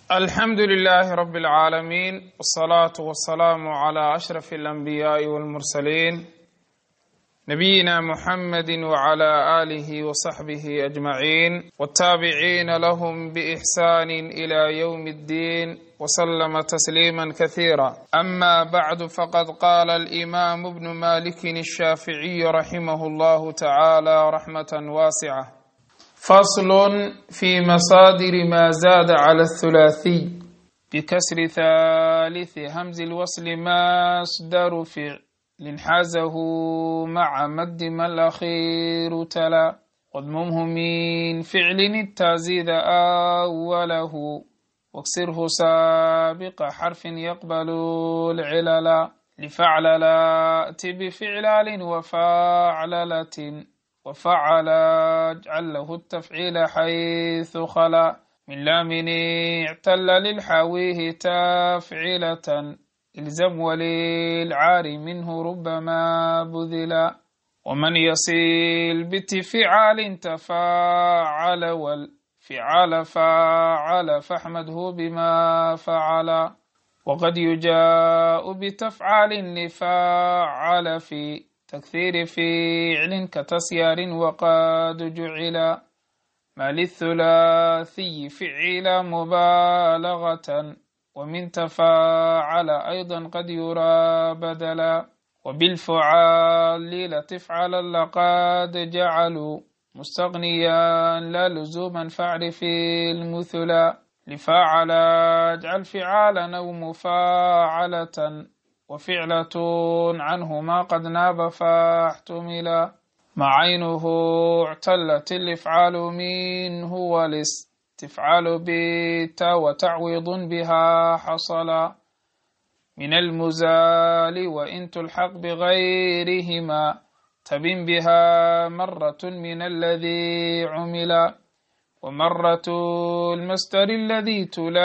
alxamdu لlh rb اlعaalamiin wالصlaaة wالsalaam عlى أshرف الأnbiyaaءi wاlmursaliin nabiyina mxamedi wعlى آlih وصaxbih أجmaعin wالtaabiciina lahm bإxsan إlى yوm الdin وslma تsliima kaثيirا ama bعd faqad qala الإimam bn maliki الshaaficiي raximah اllah taعalى raxmaة waascة فصل في مصادر ما زاد على الثلاثي بكسر ثالث همز الوصل مصدر فعل حازه مع مد ما الأخير تلا واضممه من فعل التازيد أوله واكسره سابق حرف يقبل العلل لفعللات بفعلال وفعللة وفعل اجعل له التفعيل حيث خلا من لام اعتل للحاويه تفعيلة الزم وللعار منه ربما بذلا ومن يصل بتفعال تفاعل والفعال فعل فاحمده بما فعل وقد يجاء بتفعال لفاعل في تكثير فعل كتسيار وقد جعل ما للثلاثي فعل مبالغة ومن تفاعل أيضا قد يرى بدلا وبالفعال لتفعل لقد جعلوا مستغنيا لا لزوما فاعرف المثلا لفاعل اجعل فعالا أو مفاعلة وفعلة عنهما قد ناب فاحتملا مع عينه اعتلت الافعال منه والاستفعال بالتا وتعويض بها حصلا من المزال وإن تلحق بغيرهما تبن بها مرة من الذي عملا ومرة المصدر الذي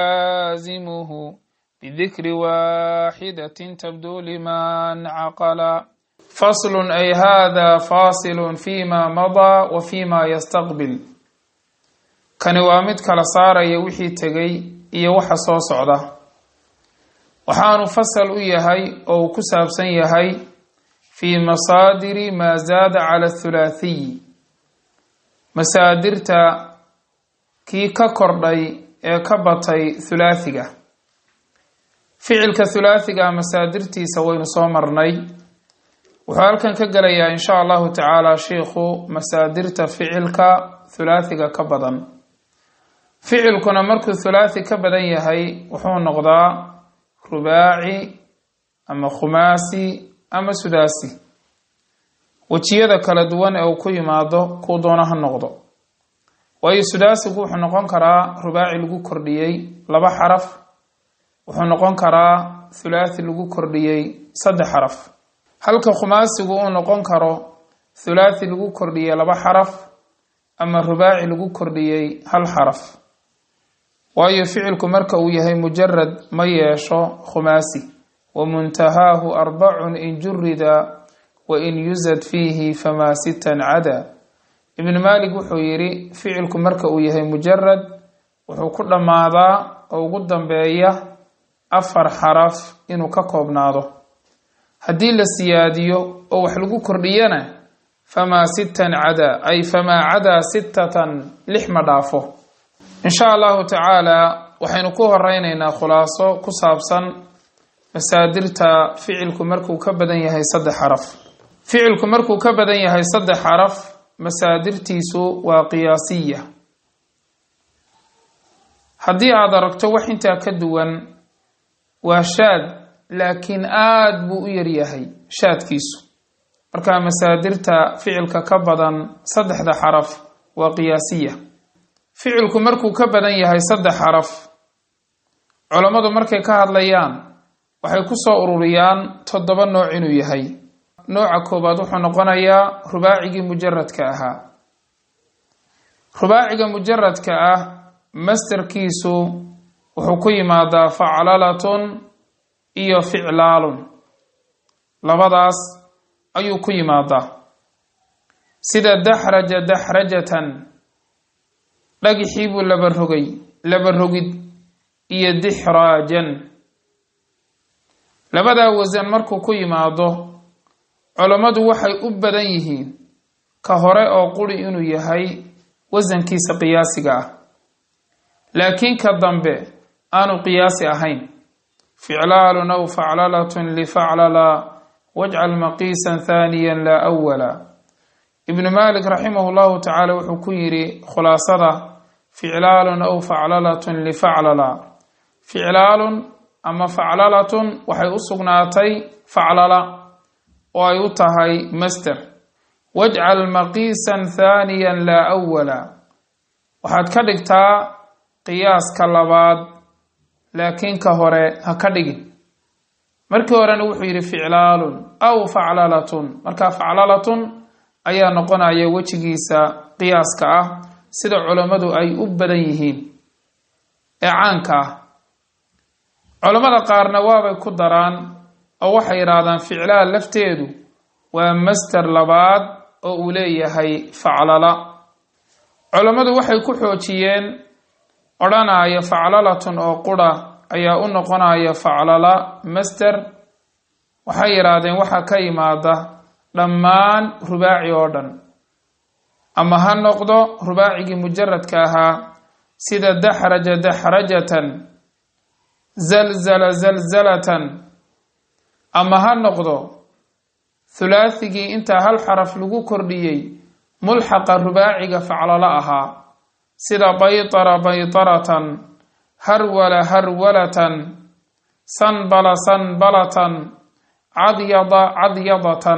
تلازمه بذكر واحدة تبدو لمن عقلا فصل أي هذا فاصل فيما مضى وفيما يستقبل kani waa mid kala saaraya wixii tegay iyo waxa soo socda waxaanu fasal u yahay oo uu ku saabsan yahay fii masaadiri maa zaada cala athulaathiyi masaadirta kii ka kordhay ee ka batay thulaathiga ficilka thulaathiga masaadirtiisa waynu soo marnay wuxuu halkan ka gelayaa in sha allahu tacaala shiikhu masaadirta ficilka thulaathiga ka badan ficilkuna markuu thulaathi ka badan yahay wuxuu noqdaa rubaaci ama khumaasi ama sudaasi wejiyada kala duwan ee uu ku yimaado kuu doono ha noqdo waayo sudaasigu wuxuu noqon karaa rubaaci lagu kordhiyey laba xaraf wuxuu noqon karaa thulaathi lagu kordhiyey saddex xaraf halka khumaasigu uu noqon karo thulaathi lagu kordhiyey laba xaraf ama rubaaci lagu kordhiyey hal xaraf waayo ficilku marka uu yahay mujarad ma yeesho khumaasi wa muntahaahu arbacun in jurida wa in yusad fiihi famaa sitan cada ibnu maalik wuxuu yidhi ficilku marka uu yahay mujarad wuxuu ku dhammaadaa oo ugu dambeeya afar xaraf inuu ka koobnaado haddii la siyaadiyo oo wax lagu kordhiyana famaa sittan cadaa ay famaa cadaa sittatan lix ma dhaafo insha allahu tacaala waxaynu ku horeyneynaa khulaaso ku saabsan masaadirta ficilku markuu ka badan yahay saddex xaraf ficilku markuu ka badan yahay saddex xaraf masaadirtiisu waa qiyaasiya haddii aada aragto wax intaa ka duwan waa shaad laakiin aada buu u yaryahay shaadkiisu marka masaadirta ficilka ka badan saddexda xaraf waa qiyaasiya ficilku markuu ka badan yahay saddex xaraf culammadu markay ka hadlayaan waxay ku soo ururiyaan toddoba nooc inuu yahay nooca koowaad wuxuu noqonayaa rubaacigii mujaradka ahaa rubaaciga mujaradka ah mastarkiisu wuxuu ku yimaadaa faclalatun iyo ficlaalun labadaas ayuu ku yimaadaa sida daxraja daxrajatan dhagixii buu laba rogay laba rogid iyo dixraajan labadaa wasan markuu ku yimaado culammadu waxay u badan yihiin ka hore oo quri inuu yahay wasankiisa qiyaasiga ah laakiin ka dambe aanu qiyaasi ahayn ficlaalun aw faclalatun lifaclala wajcal maqiisan haaniyan laa awala ibnu malik raximah llahu tacaala wuxuu ku yidhi khulaasada ficlaalun aw faclalatun lifaclala ficlaalun ama faclalatun waxay u sugnaatay faclala oo ay u tahay master wajcal maqiisan haaniyan laa awala waxaad ka dhigtaa qiyaaska labaad laakiin ka hore ha ka dhigin markii horena wuxuu yidhi ficlaalun aw faclalatun marka faclalatun ayaa noqonaya wejigiisa qiyaaska ah sida culammadu ay u badan yihiin ee caanka ah culammada qaarna waabay ku daraan oo waxay yidhaahdaan ficlaal lafteedu waa master labaad oo uu leeyahay faclala culammadu waxay ku xoojiyeen odhanaya faclalatun oo qura ayaa u noqonaya faclala master waxay yidhaahdeen waxaa ka yimaada dhammaan rubaaci oo dhan ama ha noqdo rubaacigii mujaradka ahaa sida daxraja daxrajatan zalzala zalzalatan ama ha noqdo hulaathigii intaa hal xaraf lagu kordhiyey mulxaqa rubaaciga faclalo ahaa sida baytara baytaratan harwala harwalatan sanbala sanbalatan cadyada cadyadatan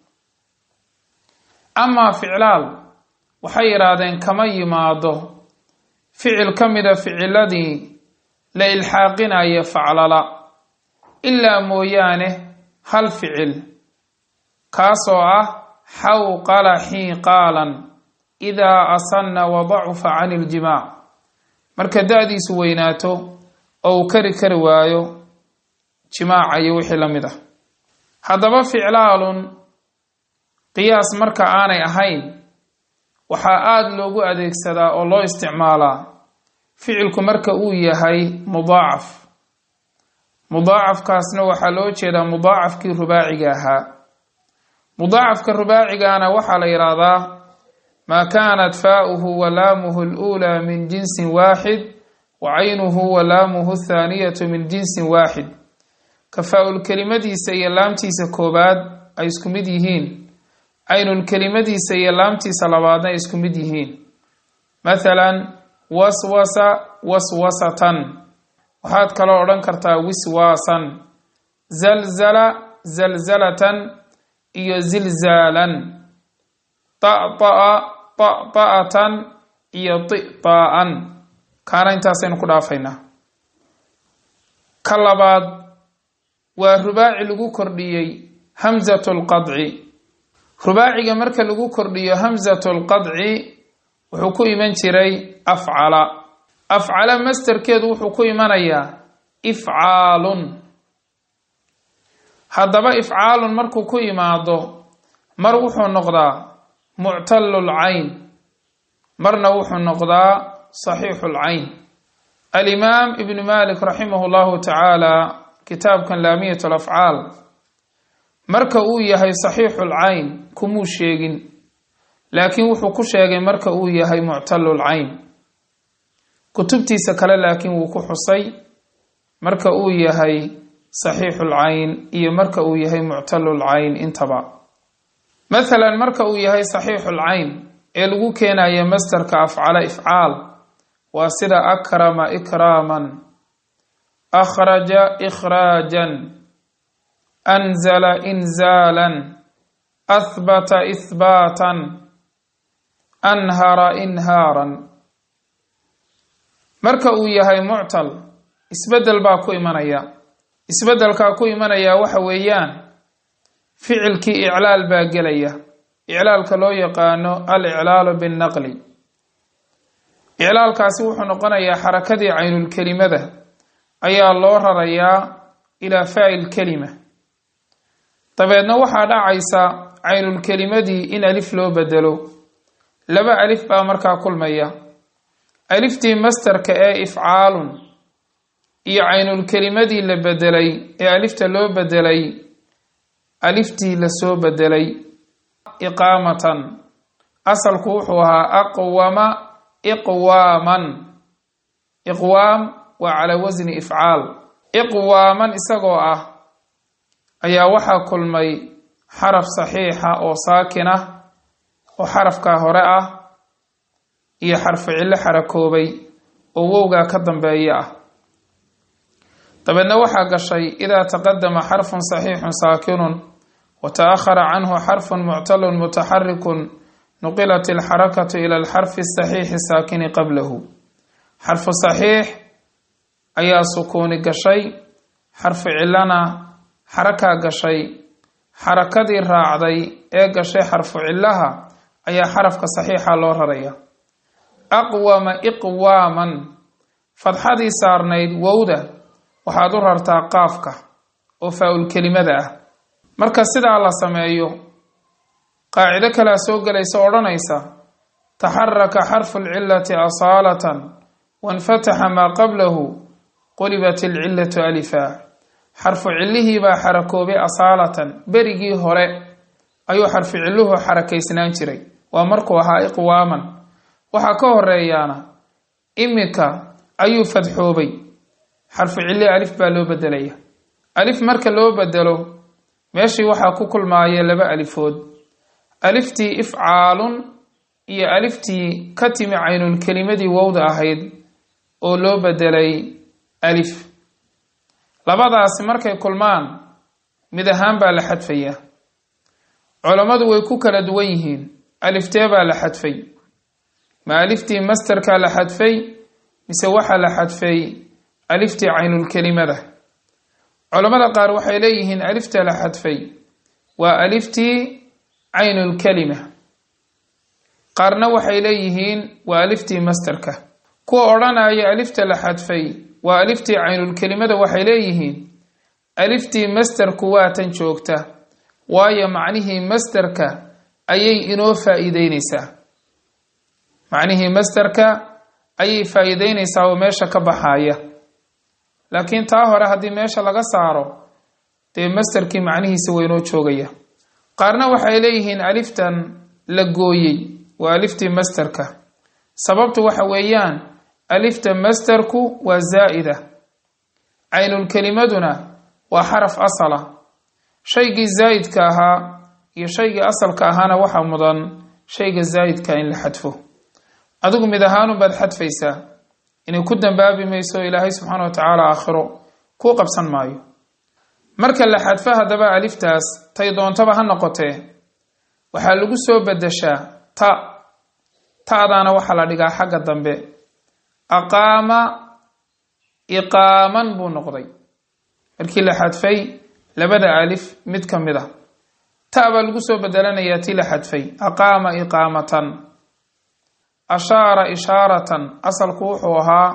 amaa ficlaal waxay yidhaahdeen kama yimaado ficil ka mida ficiladii la ilxaaqinaya faclala ilaa mooyaane hal ficil kaasoo ah xawqala xiiqaalan idaa asanna wa dacufa can iljimaac marka da-diisu weynaato oo uu kari kari waayo jimaaca iyo wixii la mid ah haddaba ficlaalun qiyaas marka aanay ahayn waxaa aada loogu adeegsadaa oo loo isticmaalaa ficilku marka uu yahay mudaacaf mudaacafkaasna waxaa loo jeedaa mudaacafkii rubaaciga ahaa mudaacafka rubaacigana waxaa la yidhaahdaa maa kaanat faa'uhu wa laamuhu aluulaa min jinsin waaxid wa caynuhu wa laamuhu athaaniyatu min jinsin waaxid kafaa-ul kelimadiisa iyo laamtiisa koobaad ay isku mid yihiin caynul kelimadiisa iyo laamtiisa labaadna ay isku mid yihiin mathalan waswasa waswasatan waxaad kaloo odhan kartaa wiswaasan zalzala zalzalatan iyo zilzaalan ta'ta'a ta'ta'atan iyo ti'taa'an kaana intaasaynu ku dhaafaynaa ka labaad waa rubaaci lagu kordhiyey hamzatu lqadci rubaaciga marka lagu kordhiyo hamzatu lqadci wuxuu ku iman jiray afcala afcala masterkeedu wuxuu ku imanayaa ifcaalun haddaba ifcaalun markuu ku yimaado mar wuxuu noqdaa muctallul cayn marna wuxuu noqdaa saxiixul cayn alimaam ibnu malik raximah llahu tacaala kitaabkan laamiyat alafcaal marka uu yahay saxiixul cayn kumuu sheegin laakiin wuxuu ku sheegay marka uu yahay muctallul cayn kutubtiisa kale laakiin wuu ku xusay marka uu yahay saxiixul cayn iyo marka uu yahay muctallul cayn intaba mathalan marka uu yahay saxiixul cayn ee lagu keenayo masterka afcala ifcaal waa sida akrama ikraaman akhraja ikhraajan anzala inzaalan ahbata ihbaatan anhara inhaaran marka uu yahay muctal isbeddel baa ku imanaya isbeddelkaa ku imanaya waxa weeyaan ficilkii iclaal baa gelaya iclaalka loo yaqaano al iclaalu binnaqli iclaalkaasi wuxuu noqonayaa xarakadii caynulkelimada ayaa loo rarayaa ilaa faa'il kelima dabeedna waxaa dhacaysa caynulkelimadii in alif loo bedelo laba alif baa markaa kulmaya aliftii masterka ee ifcaalun iyo caynulkelimadii la bedelay ee alifta loo bedelay aliftii lasoo bedelay iqaamatan asalku wuxuu ahaa aqwama iqwaaman iqwaam waa calaa wasni ifcaal iqwaaman isagoo ah ayaa waxaa kulmay xaraf saxiixa oo saakin ah oo xarafkaa hore ah iyo xarfu cillo xarakoobay oo wowgaa ka dambeeya ah dabeedna waxaa gashay idaa taqadama xarfun saxiixun saakinun wa ta'ahara canhu xarfun muctalun mutaxarikun nuqilat alxarakatu ila alxarfi asaxiixi saakini qablahu xarfu saxiix ayaa sukuuni gashay xarfu cillana xarakaa gashay xarakadii raacday ee gashay xarfu cillaha ayaa xarafka saxiixa loo raraya aqwama iqwaaman fadxadii saarnayd wowda waxaad u rartaa qaafka oo faa-ul kelimada ah marka sidaa la sameeyo qaacido kalea soo gelaysa odhanaysa taxaraka xarfu lcilati asaalatan wainfataxa maa qablahu qulibat alcillatu alifa xarfu cillihii baa xarakoobay asaalatan berigii hore ayuu xarfu cilluhu xarakaysnaan jiray waa markuu ahaa iqwaaman waxaa ka horeeyaana iminka ayuu fadxoobay xarfu cilli alif baa loo bedelaya alif marka loo bedelo meeshii waxaa ku kulmaaya laba alifood aliftii ifcaalun iyo aliftii ka timi caynulkelimadii wowda ahayd oo loo bedelay alif labadaasi markay kulmaan mid ahaan baa la xadfayaa culammadu way ku kala duwan yihiin aliftee baa la xadfay ma aliftii masterkaa la xadfay mise waxaa la xadfay aliftii caynulkelimada culammada qaar waxay leeyihiin alifta la xadfay waa aliftii caynulkelima qaarna waxay leeyihiin waa aliftii masterka kuwa odhanaya alifta la xadfay waa aliftii caynulkelimada waxay leeyihiin aliftii masterku waa tan joogta waayo macnihii masterka ayay inoo faa-iideyneysaa macnihii masterka ayay faa-iideyneysaa oo meesha ka baxaya laakiin taa hore haddii meesha laga saaro dee masterkii macnihiisa waynoo joogaya qaarna waxay leeyihiin aliftan la gooyey waa aliftii masterka sababtu waxa weeyaan alifta masterku waa zaa'ida caynulkelimaduna waa xaraf asala shaygii zaa'idka ahaa iyo shaygii asalka ahaana waxaa mudan shayga zaa'idka in la xadfo adigu mid ahaanun baad xadfaysaa inay ku dambaabi mayso ilaahay subxaana wa tacaala aakhiro kuu qabsan maayo marka la xadfo haddaba aliftaas tay doontaba ha noqotee waxaa lagu soo bedeshaa ta ta'daana waxaa la dhigaa xagga dambe aqaama iqaaman buu noqday markii la xadfay labada alif mid ka mid a ta baa lagu soo bedelanayaa tii la xadfay aqaama iqaamatan ashaara ishaaratan asalku wuxuu ahaa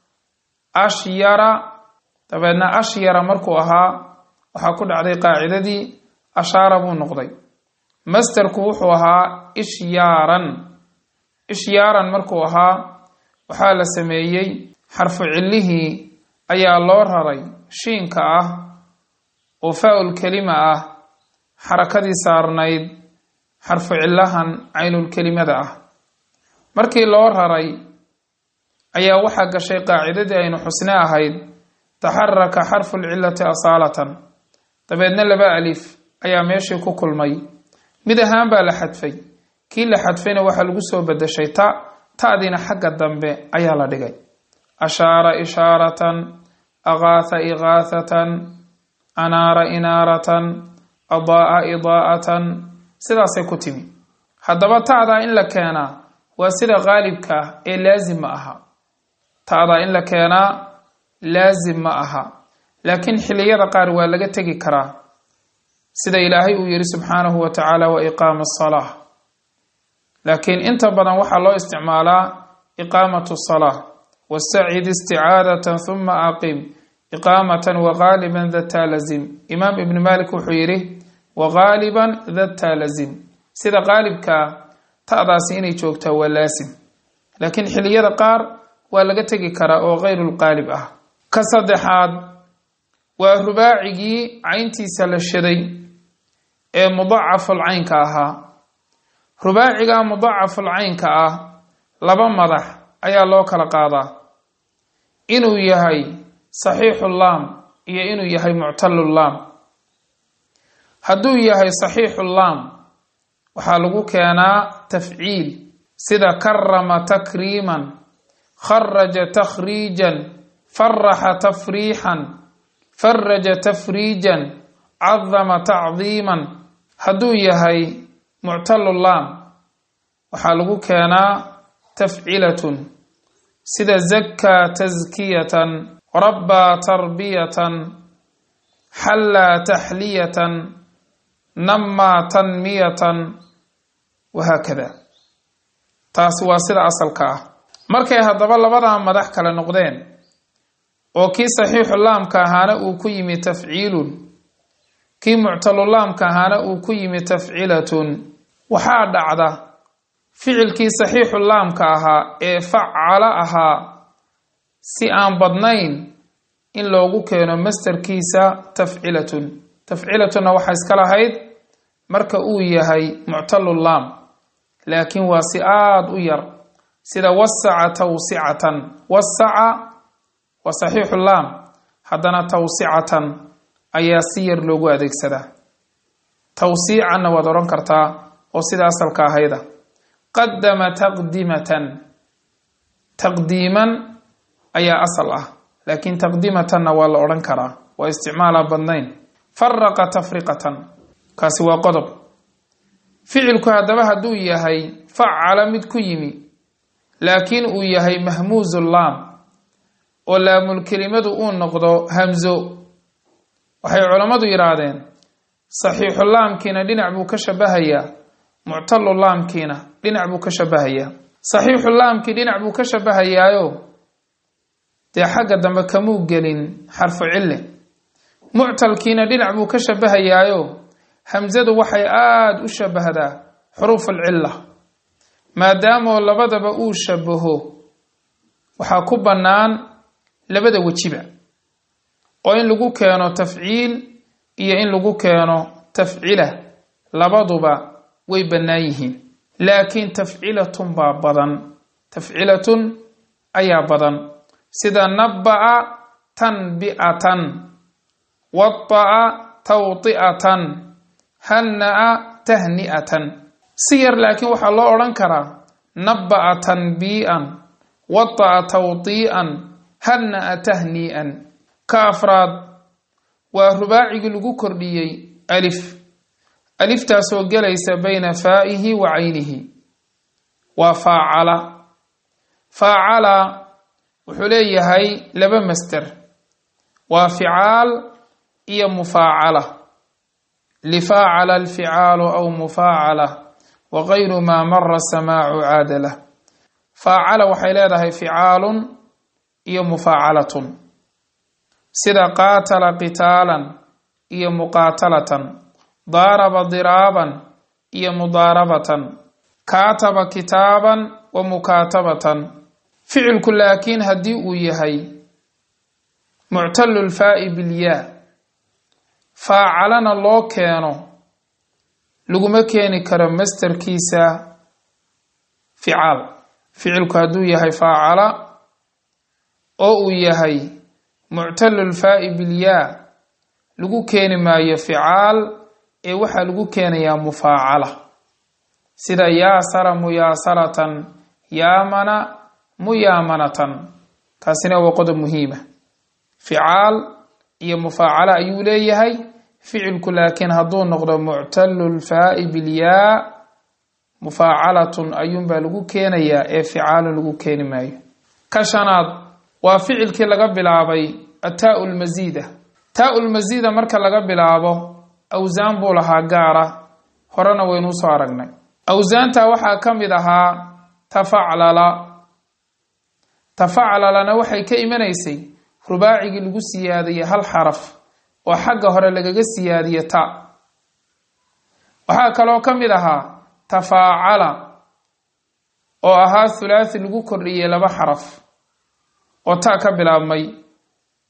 ashyara dabeedna ashyara markuu ahaa waxaa ku dhacday qaacidadii ashaara buu noqday masterku wuxuu ahaa ishyaaran ishyaaran markuu ahaa waxaa la sameeyey xarfu cillihii ayaa loo raray shiinka ah oo faa-ul kelima ah xarakadii saarnayd xarfu cillahan caynulkelimada ah markii loo raray ayaa waxaa gashay qaacidadii aynu xusne ahayd taxaraka xarfu lcillati asaalatan dabeedna laba alif ayaa meeshii ku kulmay mid ahaan baa la xadfay kii la xadfayna waxaa lagu soo bedeshay ta ta'diina xagga dambe ayaa la dhigay ashaara ishaaratan aqaatha iqaathatan anaara inaaratan adaa'a idaa'atan sidaasay ku timi haddaba ta'daa in la keenaa waa sida qaalibka ah ee laazim ma aha ta'daa in la keenaa laazim ma aha laakiin xilliyada qaar waa laga tegi karaa sida ilaahay uu yihi subxaanahu wa tacaala wa iqaama asalaa laakiin inta badan waxaa loo isticmaalaa iqaamatu salaa wastacid isticaadatan huma aqim iqaamatan wagaaliban data lazim imaam ibni malik wuxuu yidhi wagaaliban data lazim sida qaalibkaa ta'daasi inay joogtaa waa laasim laakiin xilliyada qaar waa laga tegi karaa oo kayru lqaalib ah ka saddexaad waa rubaacigii cayntiisa la shaday ee mudacaful caynka ahaa rubaaciga mudacaful caynka ah laba madax ayaa loo kala qaadaa inuu yahay saxiixu laam iyo inuu yahay muctalu laam hadduu yahay saxiixu laam waxaa lagu keenaa tafciil sida karama takriiman kharaja takhriijan faraxa tafriixan faraja tafriijan cadama tacdiiman hadduu yahay muctalu laam waxaa lagu keenaa tafcilatun sida zakaa taskiyatan rabbaa tarbiyatan xallaa taxliyatan namaa tanmiyatan wahaakada taasi waa sida asalka ah markay haddaba labadaa madax kale noqdeen oo kii saxiixu laamka ahaana uu ku yimi tafciilun kii muctalulaamka ahaana uu ku yimi tafcilatun waxaa dhacda ficilkii saxiixu laamka ahaa ee facala ahaa si aan badnayn in loogu keeno mastarkiisa tafcilatun tafcilatunna waxaa iska lahayd marka uu yahay muctalulaam laakiin waa si aada u yar sida wasaca tawsicatan wasaca waa saxiixu laam haddana tawsicatan ayaa si yar loogu adeegsadaa tawsiicanna waad odhan kartaa oo sida asalka ahayda qadama taqdimatan taqdiiman ayaa asal ah laakiin taqdimatanna waa la odhan karaa waa isticmaala badnayn faraqa tafriqatan kaasi waa qodob ficilku haddaba hadduu yahay facala mid ku yimi laakiin uu yahay mahmuuzu laam oo laamulkelimadu uu noqdo hamzo waxay culammadu yidhaahdeen saxiixu laamkiina dhinac buu ka shabahayaa muctalu laamkiina dhinac buu ka shabahayaa saxiixu laamkii dhinac buu ka shabahayaayo dee xagga dambe kamuu gelin xarfu cille muctalkiina dhinac buu ka shabahayaayo hamsadu waxay aada u shabahdaa xuruufulcilla maadaamoo labadaba uu shabaho waxaa ku bannaan labada wejiba oo in lagu keeno tafciil iyo in lagu keeno tafcila labaduba way bannaan yihiin laakiin tafcilatun baa badan tafcilatun ayaa badan sida nabba'a tanbi'atan wada'a tawti'atan hanna'a tahni'atan si yar laakiin waxaa loo odhan karaa nabba'a tanbii'an wada'a tawtii'an hanna'a tahnii'an ka afraad waa rubaacigii lagu kordhiyey alif aliftaasoo gelaysa bayna faa'ihi wa caynihi waa faacala faacala wuxuu leeyahay laba master waa ficaal iyo mufaacala lifaacala alficaalu aw mufaacala wa gayru maa mara samaacu caadalah faacala waxay leedahay ficaalun iyo mufaacalatun sida qaatala qitaalan iyo muqaatalatan daaraba diraaban iyo mudaarabatan kaataba kitaaban wa mukaatabatan ficilku laakiin haddii uu yahay muctalu lfaa'i bilyaa faacalana loo keeno laguma keeni karo masterkiisa ficaal ficilku hadduu yahay faacala oo uu yahay muctalu lfaa'i bilyaa lagu keeni maayo ficaal ee waxaa lagu keenayaa mufaacala sida yaasara muyaasaratan yaamana muyaamanatan taasina waa qodob muhiima ficaal iyo mufaacala ayuu leeyahay ficilku laakiin hadduu noqdo muctalu lfaa'i bilyaa mufaacalatun ayuunbaa lagu keenayaa ee ficaalun lagu keeni maayo ka shanaad waa ficilkii laga bilaabay ataa lmasiida taa lmasiida marka laga bilaabo awsaan buu lahaa gaara horena waynuu soo aragnay awsaanta waxaa ka mid ahaa tafaclala tafaclalana waxay ka imanaysay rubaacigii lagu siyaadiyey hal xaraf oo xagga hore lagaga siyaadiye ta waxaa kaloo ka mid ahaa tafaacala oo ahaa thulaathi lagu kordhiyey laba xaraf oo ta ka bilaabmay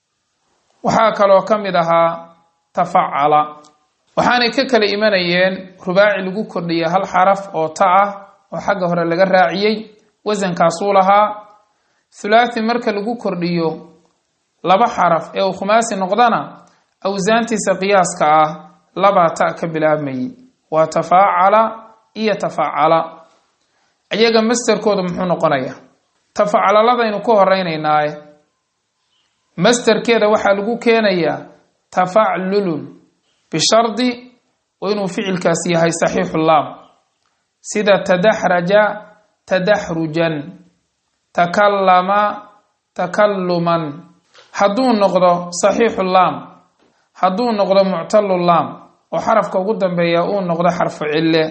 waxaa kaloo ka mid ahaa tafacala waxaanay ka kala imanayeen rubaaci lagu kordhiya hal xaraf oo ta ah oo xagga hore laga raaciyey wasankaasuu lahaa thulaathi marka lagu kordhiyo laba xaraf ee uu khumaasi noqdana awsaantiisa qiyaaska ah labaa ta ka bilaabmayay waa tafaacala iyo tafacala iyaga masterkooda muxuu noqonayaa tafacalaladaaynu ku horeynaynaaye masterkeeda waxaa lagu keenayaa tafaclulun bishardi oo inuu ficilkaas yahay saxiixu laam sida tadaxraja tadaxrujan takallama takalluman hadduu noqdo saxiixu laam hadduu noqdo muctalu laam oo xarafka ugu dambeeya uu noqdo xarfu cille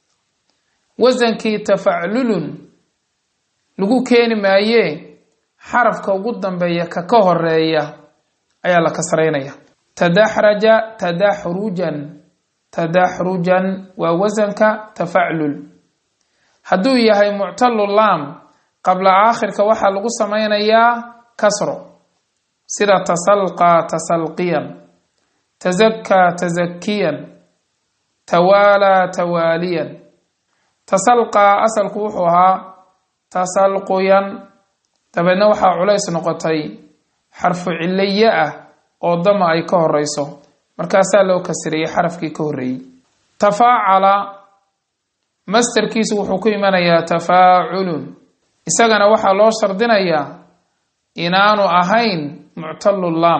wasankii tafaclulun lagu keeni maayee xarafka ugu dambeeya ka ka horeeya ayaa la kasraynaya tadaxraja tadaxrujan tadaxrujan waa wasanka tafaclul hadduu yahay muctalu laam qabla aakhirka waxaa lagu samaynayaa kasro sida tasalqaa tasalqiyan tasakaa tasakiyan tawaalaa tawaaliyan tasalqaa asalku wuxuu ahaa tasalquyan dabeedna waxaa culays noqotay xarfu ciliye ah oo dama ay ka horeyso markaasaa loo kasiriyey xarafkii ka horreeyey tafaacala masterkiisu wuxuu ku imanayaa tafaaculun isagana waxaa loo shardinayaa inaanu ahayn muctalu laam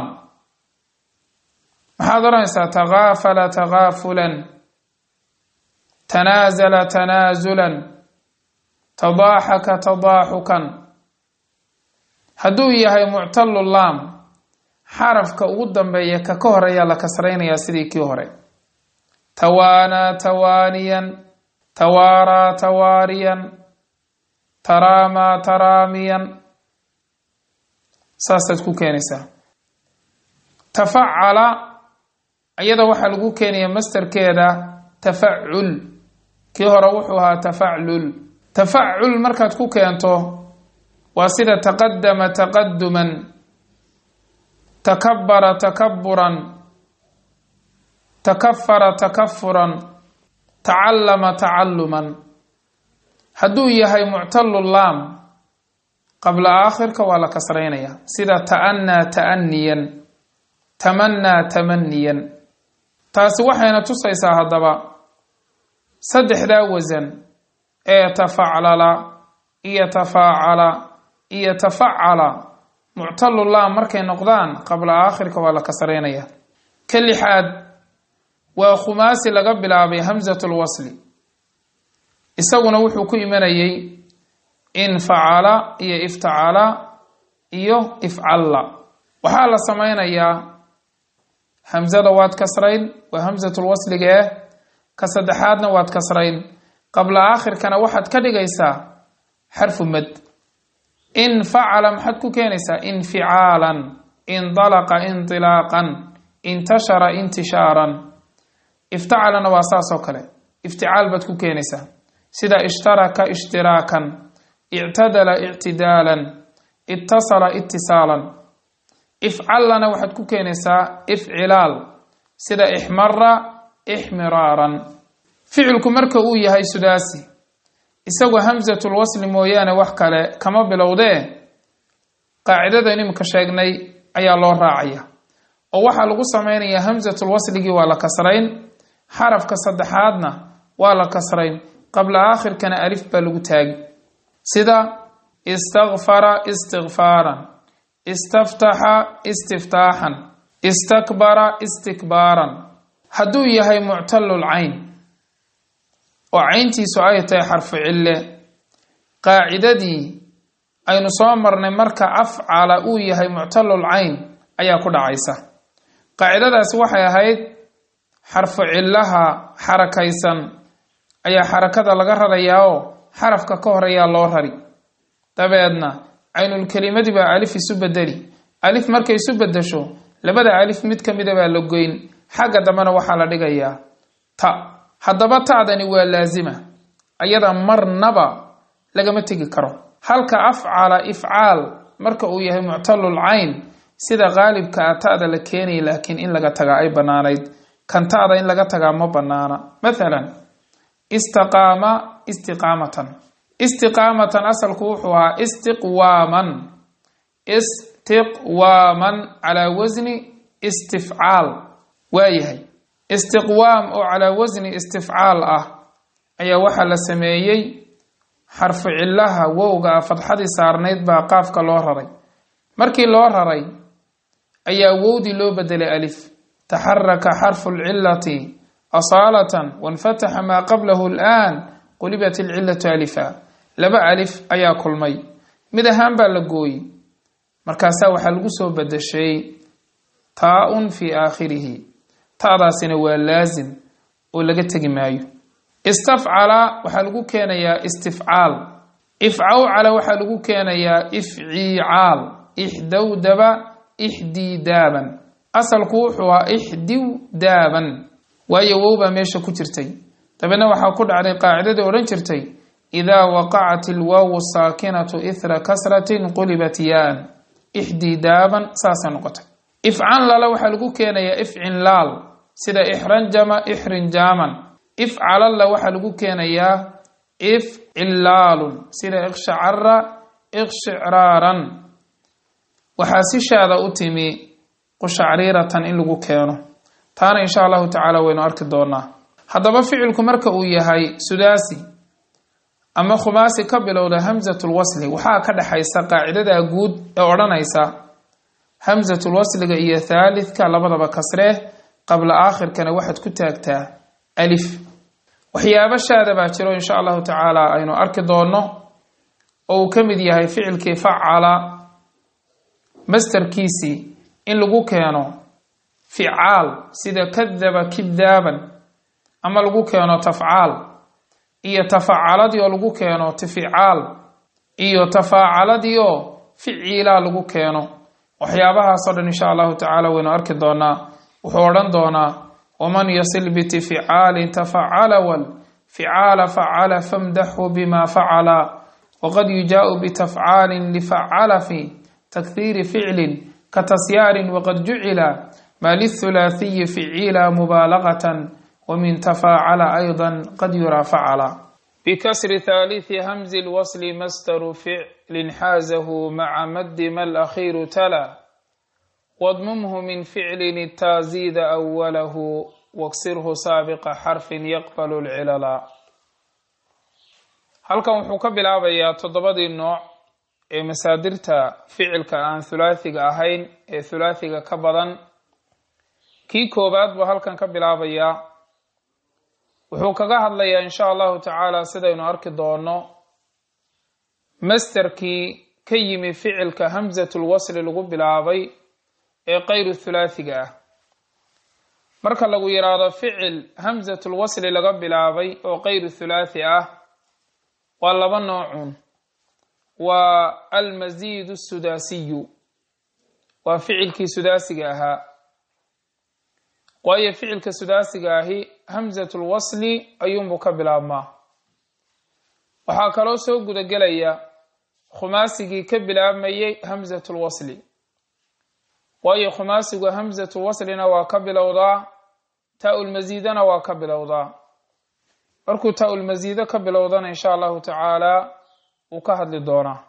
maxaad odhanaysaa takaafala takaafulan tanaasala tanaasulan tadaaxaka tadaaxukan hadduu yahay muctalu laam xarafka ugu dambeeya ka ka horeeyaa la kasraynayaa sidii kii hore tawaanaa tawaaniyan tawaaraa tawaariyan taraamaa taraamiyan saasaad ku keenaysaa tafacala iyada waxaa lagu keenaya masterkeeda tafacul kii hore wuxuu ahaa tafaclul tafacul markaad ku keento waa sida taqadama taqaduman takabara takaburan takafara takafuran tacallama tacalluman hadduu yahay muctalu laam qabla aakhirka waa la kasraynaya sida ta'anaa ta'aniyan tamanaa tamaniyan taasi waxayna tusaysaa haddaba saddexdaa wasan ee tafaclala iyo tafaacala iyo tafacala muctalu laam markay noqdaan qabla aakhirka waa la kasraynaya ka lixaad waa khumaasi laga bilaabay hamsatu lwasli isaguna wuxuu ku imanayay infacala iyo iftacala iyo ifcalla waxaa la samaynayaa hamsada waad kasrayn waa hamsatulwasliga ah ka saddexaadna waad kasrayn qabla aakhirkana waxaad ka dhigaysaa xarfu mad infacala maxaad ku keenaysaa inficaalan indalaqa indilaaqan intashara intishaaran iftacalana waa saas oo kale ifticaal baad ku keenaysaa sida ishtaraka ishtiraakan ictadala ictidaalan itasala itisaalan ifcallana waxaad ku keenaysaa ifcilaal sida ixmara ixmiraaran ficilku marka uu yahay sudaasi isagoo hamsatul wasli mooyaane wax kale kama bilowdee qaacidadaynu imika sheegnay ayaa loo raacaya oo waxaa lagu samaynayaa hamsatul wasligii waa la kasrayn xarafka saddexaadna waa la kasrayn qabla aakhirkana alif baa lagu taagi sida istakfara istikfaaran istaftaxa istiftaaxan istakbara istikbaaran hadduu yahay muctalul cayn oo cayntiisu ay tahay xarfu cille qaacidadii aynu soo marnay marka afcala uu yahay muctalul cayn ayaa ku dhacaysa qaacidadaasi waxay ahayd xarfu cillaha xarakaysan ayaa xarakada laga rarayaa oo xarafka ka horeeyaa loo rari dabeedna caynulkelimadi baa alif isu bedeli alif markay isu bedesho labada alif mid ka mida baa la goyn xagga dambena waxaa la dhigayaa ta haddaba ta'dani waa laasima ayada marnaba lagama tegi karo halka afcala ifcaal marka uu yahay muctalul cayn sida qaalibka a ta'da la keenaya laakiin in laga tagaa ay bannaanayd kan ta'da in laga tagaa ma bannaana mathalan istaqaama istiqaamatan istiqaamatan asalku wuxuu ahaa istiqwaaman istiqwaaman calaa wasni istifcaal waayahay istiqwaam oo calaa wasni istifcaal ah ayaa waxaa la sameeyey xarfu cillaha wowga a fadxadii saarnayd baa qaafka loo raray markii loo raray ayaa wowdii loo bedelay alif taxaraka xarfu lcilati asaalatan wanfataxa maa qablahu alaan qulibat ilcilatu alifa laba alif ayaa kulmay mid ahaan baa la gooyey markaasaa waxaa lagu soo bedeshay taa-un fii aakhirihi ta'daasina waa laasim oo laga tegi maayo istafcala waxaa lagu keenayaa istifcaal ifcawcala waxaa lagu keenayaa ifciicaal ixdowdaba ixdiidaaban asalku wuxuu ahaa ixdiw daaban waayo wow baa meesha ku jirtay dabeedna waxaa ku dhacday qaacidadii odhan jirtay idaa waqacat ilwaawu saakinatu ithra kasratin qulibat yaan ixdiidaaban saasay noqotay ifcanlala waxaa lagu keenayaa ifcinlaal sida ixranjama ixrinjaaman ifcalalla waxaa lagu keenayaa ifcilaalun sida ikshacara ikshicraaran waxaa si shaada u timi qushacriiratan in lagu keeno taana insha allahu tacaala waynu arki doonaa haddaba ficilku marka uu yahay sudaasi ama khumaasi ka bilowda hamsatul wasli waxaa ka dhexaysa qaacidada guud ee odhanaysa hamsatul wasliga iyo thaalithka labadaba kasree qabla aakhirkana waxaad ku taagtaa alif waxyaabo shaada baa jiro insha allahu tacaala aynu arki doonno oo uu ka mid yahay ficilkii facala mastarkiisii in lagu keeno ficaal sida kadaba kidaaban ama lagu keeno tafcaal iyo tafaacaladii oo lagu keeno tificaal iyo tafaacaladii oo ficiilaa lagu keeno waxyaabahaasoo dhan insha allahu tacaala waynu arki doonaa wuxuu odhan doonaa waman yasil bitificaalin tafacala wal ficaala facala famdaxu bima facala waqad yujaau bitafcaalin lifacala fi takhiiri ficlin katasyaarin waqad jucila ma lithulaathiyi ficiila mubaalagatan ومن تفاعل أيضا قد يرى فعل بكسر ثالث همز الوصل مستر فعل حازه مع مد ما الأخير تلا واضممه من فعل التازيد أوله واكسره سابق حرف يقبل العلل halkan wuxuu ka bilaabayaa toddobadii nooc ee masaadirta ficilka aan hulaathiga ahayn ee hulaathiga ka badan kii koowaad buu halkan ka bilaabayaa wuxuu kaga hadlayaa insha allahu tacaala sidaynu arki doono masterkii ka yimi ficilka hamsatul wasli lagu bilaabay ee kayru thulaathiga ah marka lagu yidhaahdo ficil hamsatul wasli laga bilaabay oo kayru thulaathi ah waa laba noocun waa almasiid sudaasiyu waa ficilkii sudaasiga ahaa waayo ficilka sudaasiga ahi hamsatul wasli ayuunbuu ka bilaabmaa waxaa kaloo soo gudagelaya khumaasigii ka bilaabmayay hamsatul wasli waayo khumaasigu hamsatul waslina waa ka bilowdaa taa-ul masiidana waa ka bilowdaa markuu taa-ul masiido ka bilowdana insha allahu tacaala wuu ka hadli doonaa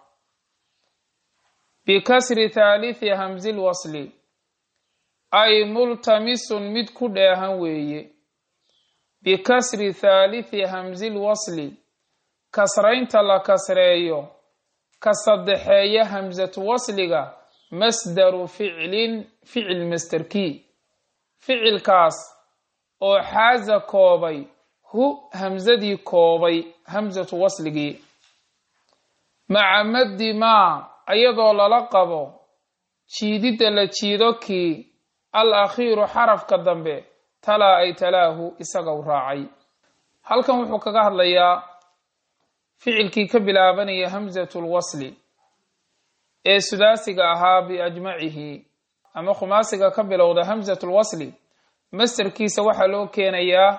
bikasri thaalithi hamsil wasli ay multamisun mid ku dheehan weeye bikasri thaalithi hamsil wasli kasraynta la kasreeyo ka saddexeeya hamsatu wasliga masdaru ficlin ficil masderkii ficilkaas oo xaaza koobay hu hamsadii koobay hamsatu wasligii maca maddi maa iyadoo lala qabo jiididda la jiido kii al akhiiru xarafka dambe talaa ay talaahu isaga u raacay halkan wuxuu kaga hadlayaa ficilkii ka bilaabanaya hamsatul wasli ee sudaasiga ahaa biajmacihi ama khumaasiga ka bilowda hamsatul wasli masterkiisa waxaa loo keenayaa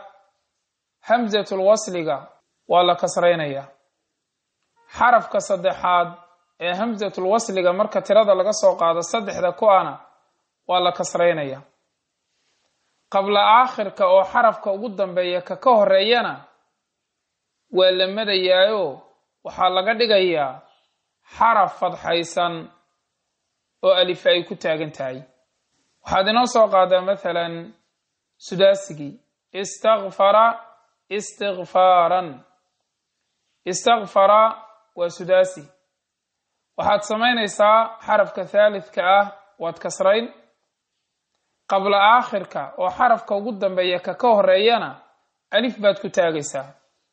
hamsatul wasliga waa la kasraynayaa xarafka saddexaad ee hamsatul wasliga marka tirada laga soo qaado saddexda ku-ana waa la kasraynaya qabla aakhirka oo xarafka ugu dambeeya ka ka horeeyana waa la madayaayo waxaa laga dhigayaa xaraf fadxaysan oo alife ay ku taagan tahay waxaad inoo soo qaadaa mathalan sudaasigii istakfara istikfaaran istakfara waa sudaasi waxaad samaynaysaa xarafka thaalidka ah waad kasrayn qabla aakhirka oo xarafka ugu dambeeya ka ka horeeyana alif baad ku taagaysaa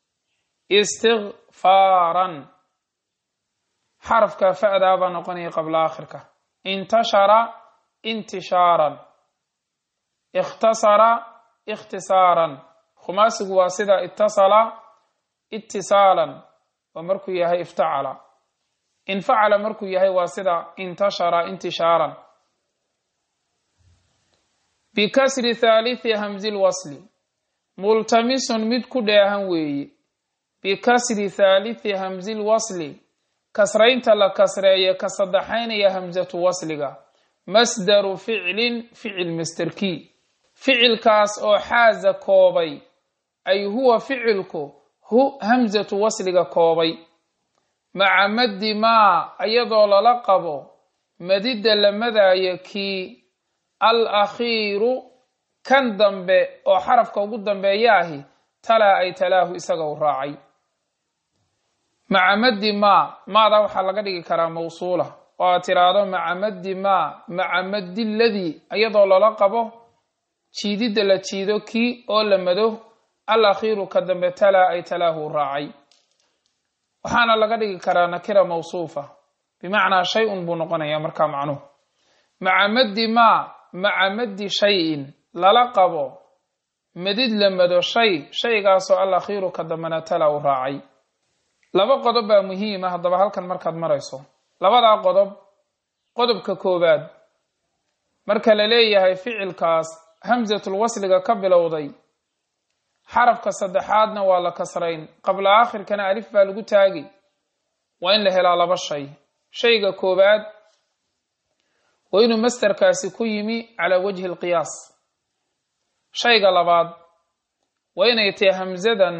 istikfaaran xarafka fa'daa baa noqonaya qabla aakhirka intashara intishaaran ikhtasara ikhtisaaran khumaasigu waa sida itasala itisaalan waa markuu yahay iftacala infacala markuu yahay waa sida intashara intishaaran bikasri thaalithi hamzi lwasli multamisun mid ku dheehan weeye bikasri thaalithi hamzi lwasli kasraynta la kasreeye ka saddexaynaya hamsatu wasliga masdaru ficlin ficil masterkii ficilkaas oo xaaza koobay ay huwa ficilku hu hamsatu wasliga koobay maca maddi maa iyadoo lala qabo madidda la madaayo kii al akhiiru kan dambe oo xarafka ugu dambeeya ahi talaa ay talaahu isaga u raacay maca maddi maa maada waxaa laga dhigi karaa mawsuula oo aad tiraahdo maca maddi maa maca maddi ladii iyadoo lala qabo jiididda la jiido kii oo la mado al akhiiru ka dambe talaa ay talaahu u raacay waxaana laga dhigi karaa nakira mawsuufa bimacnaa shay-un buu noqonayaa markaa macnuhu maca maddi maa maca maddi shay-in lala qabo madid la mado shay shaygaasoo al akhiiru ka dambena talaa u raacay laba qodob baa muhiima haddaba halkan markaad marayso labadaa qodob qodobka koowaad marka la leeyahay ficilkaas hamsatul wasliga ka bilowday xarafka saddexaadna waa la kasrayn qabla aakhirkana alif baa lagu taagi waa in la helaa laba shay shayga koowaad waa inuu masterkaasi ku yimi calaa wajhi alqiyaas shayga labaad waa inay tahay hamsadan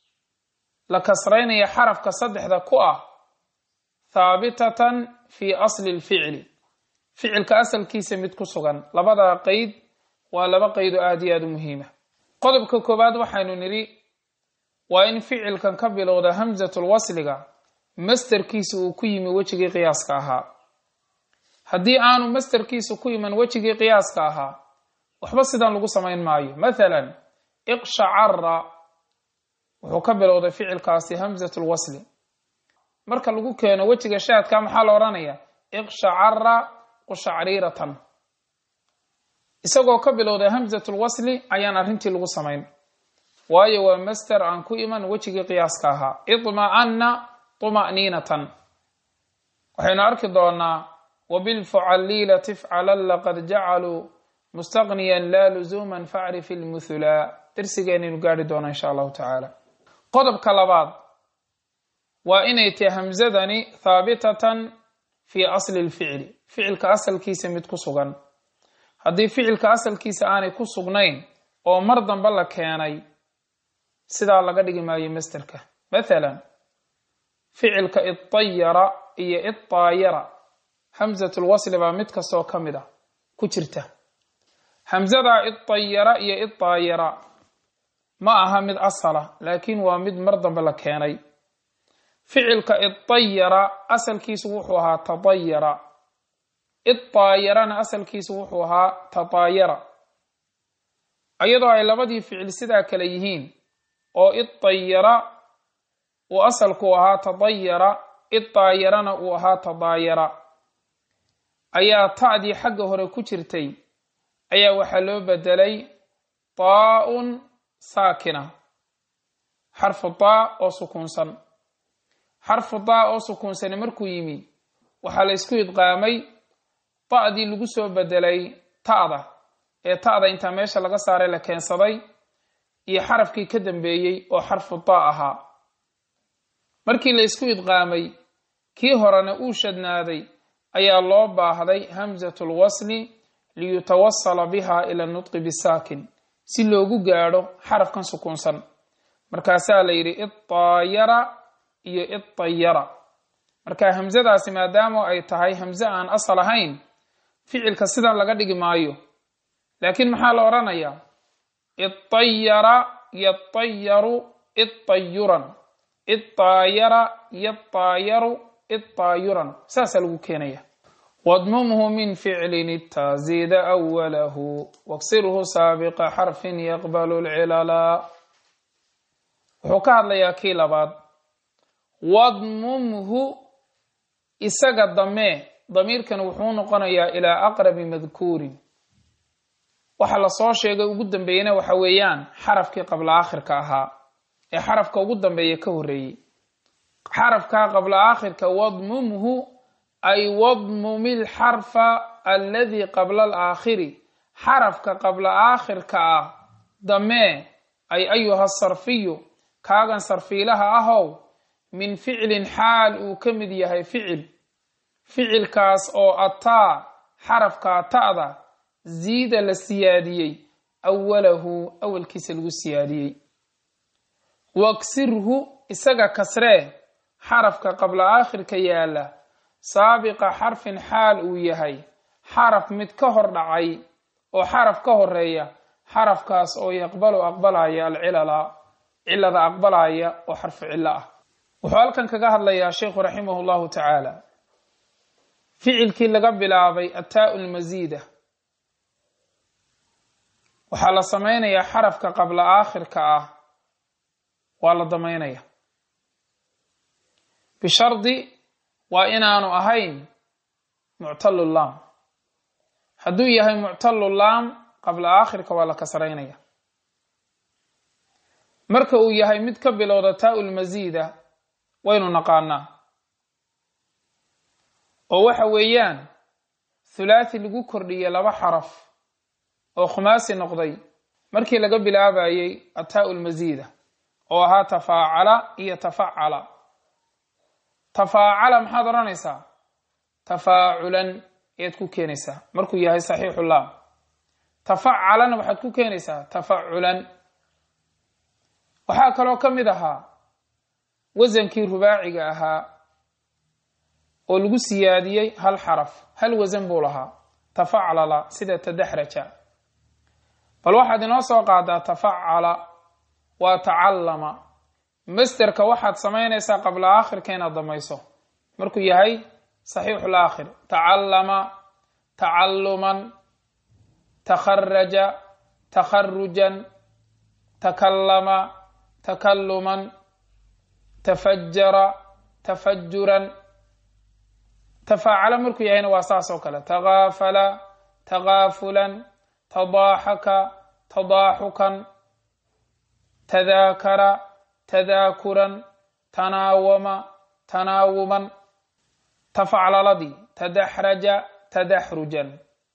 la kasraynaya xarafka saddexda ku ah haabitatan fi asli lficli ficilka asalkiisa mid ku sugan labadaa qeyd waa laba qeydo aada iyo aada u muhiima qodobka koowaad waxaynu nidhi waa in ficilkan ka bilowda hamsatul wasliga masterkiisa uu ku yimi wejigii qiyaaska ahaa haddii aanu masterkiisa ku iman wejigii qiyaaska ahaa waxba sidan lagu samayn maayo mathalan iqshacara wuxuu ka bilowday ficilkaasi hamsatul wasli marka lagu keeno wejiga shaadka maxaa la odhanaya iqshacara qushacriratan isagoo ka bilowday hamsatul wasli ayaan arrintii lagu samayn waayo waa master aan ku iman wejigii qiyaaska ahaa idma'anna tuma'niinatan waxaynu arki doonaa wabilfucalliila tifcalan laqad jacaluu mustaqniyan laa luzuuman facrif ilmuthulaa darsigeenaynu gaari doonaa insha allahu tacaala qodobka labaad waa inay tahay hamsadani haabitatan fii asli lficli ficilka asalkiisa mid ku sugan haddii ficilka asalkiisa aanay ku sugnayn oo mar dambe la keenay sidaa laga dhigi maayo masterka mathalan ficilka idayara iyo idaayara hamsatul wasli baa mid kastoo ka mid a ku jirta hamsadaa idayara iyo idaayara ma aha mid asala laakiin waa mid mar dambe la keenay ficilka idayara asalkiisu wuxuu ahaa tadayara idaayarana asalkiisu wuxuu ahaa tadaayara iyadoo ay labadii ficil sidaa kale yihiin oo idayara uu asalku ahaa tadayara idaayarana uu ahaa tadaayara ayaa ta'dii xagga hore ku jirtay ayaa waxaa loo bedelay taa-un saakina xarfu taa oo sukuunsan xarfu taa oo sukuunsani markuu yimi waxaa la ysku idqaamay ta'dii lagu soo bedelay ta'da ee ta'da intaa meesha laga saaray la keensaday iyo xarafkii ka dambeeyey oo xarfu taa ahaa markii la ysku idqaamay kii horena uu shadnaaday ayaa loo baahday hamsatu lwasli liyutawasala biha ila nutqi bisaakin si loogu gaadho xarafkan sukuunsan markaasaa la yidhi idaayara iyo idayara marka hamsadaasi maadaama ay tahay hamse aan asal ahayn ficilka sidan laga dhigi maayo laakiin maxaa la odhanayaa idayara yadayaru idayuran idaayara yadaayaru idaayuran saasaa lagu keenaya wadmumhu min ficlin itaziida awalahu waksirhu saabiqa xarfin yaqbalu lcilala wuxuu ka hadlayaa kii labaad wadmumhu isaga damee damiirkan wuxuu noqonayaa ilaa aqrabi madkuurin waxa lasoo sheegay ugu dambeeyena waxa weeyaan xarafkii qabla aakhirka ahaa ee xarafka ugu dambeeya ka horreeyey xarafkaa qabla aakhirka wadmumhu ay wadmumi lxarfa alladii qabla alaakhiri xarafka qabla aakhirka ah damee ay ayuha sarfiyu kaagan sarfiilaha ahow min ficlin xaal uu ka mid yahay ficil ficilkaas oo ataa xarafkaa ta'da ziida la siyaadiyey awalahu awalkiisa lagu siyaadiyey waksirhu isaga kasree xarafka qabla aakhirka yaala saabiqa xarfin xaal uu yahay xaraf mid ka hor dhacay oo xaraf ka horeeya xarafkaas oo yaqbalu aqbalaya alcilala cilada aqbalaya oo xarfu cillo ah wuxuu halkan kaga hadlayaa sheikhu raximah llahu tacaala ficilkii laga bilaabay ataa lmasiida waxaa la samaynayaa xarafka qabla aakhirka ah waa la damaynaya bishardi waa inaanu ahayn muctalu laam hadduu yahay muctalu laam qabla aakhirka waa la kasraynaya marka uu yahay mid ka bilowda taa lmasiida waynu naqaanaa oo waxa weeyaan thulaathi lagu kordhiyey laba xaraf oo khumaasi noqday markii laga bilaabayey ataa lmasiida oo ahaa tafaacala iyo tafacala tafaacala maxaad odhanaysaa tafaaculan ayaad ku keenaysaa markuu yahay saxiixu laam tafacalana waxaad ku keenaysaa tafaculan waxaa kaloo ka mid ahaa wasankii rubaaciga ahaa oo lagu siyaadiyey hal xaraf hal wasan buu lahaa tafaclala sida tadaxraja bal waxaad inoo soo qaadaa tafacala waa tacallama masterka waxaad samaynaysaa qabla aakhirka inaad damayso markuu yahay saxiixu laakhir tacallama tacalluman takharaja takharujan takallama takalluman tafajara tafajuran tafaacala markuu yahayna waa saas oo kale takaafala takaafulan tadaaxaka tadaaxukan tadaakara tadaakuran tanaawama tanaawuman tafaclaladii tadaxraja tadaxrujan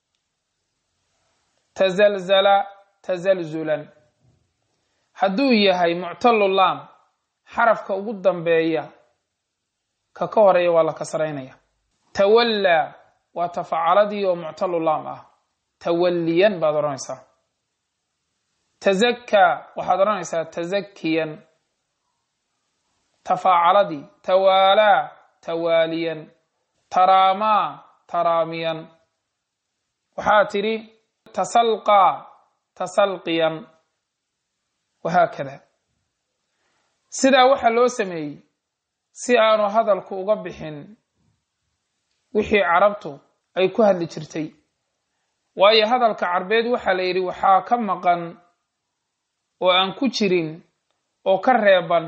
tazalzala tazalzulan hadduu yahay muctalu laam xarafka ugu dambeeya ka ka horeeya waa la kasraynaya tawallaa waa tafacaladii oo muctalu laam ah tawalliyan baad odhanaysaa tazakkaa waxaad odhanaysaa tazakiyan tafaacaladii tawaalaa tawaaliyan taraamaa taraamiyan waxaa tidhi tasalqaa tasalqiyan wahaakada sidaa waxaa loo sameeyey si aanu hadalku uga bixin wixii carabtu ay ku hadli jirtay waayo hadalka carbeed waxaa la yidhi waxaa ka maqan oo aan ku jirin oo ka reeban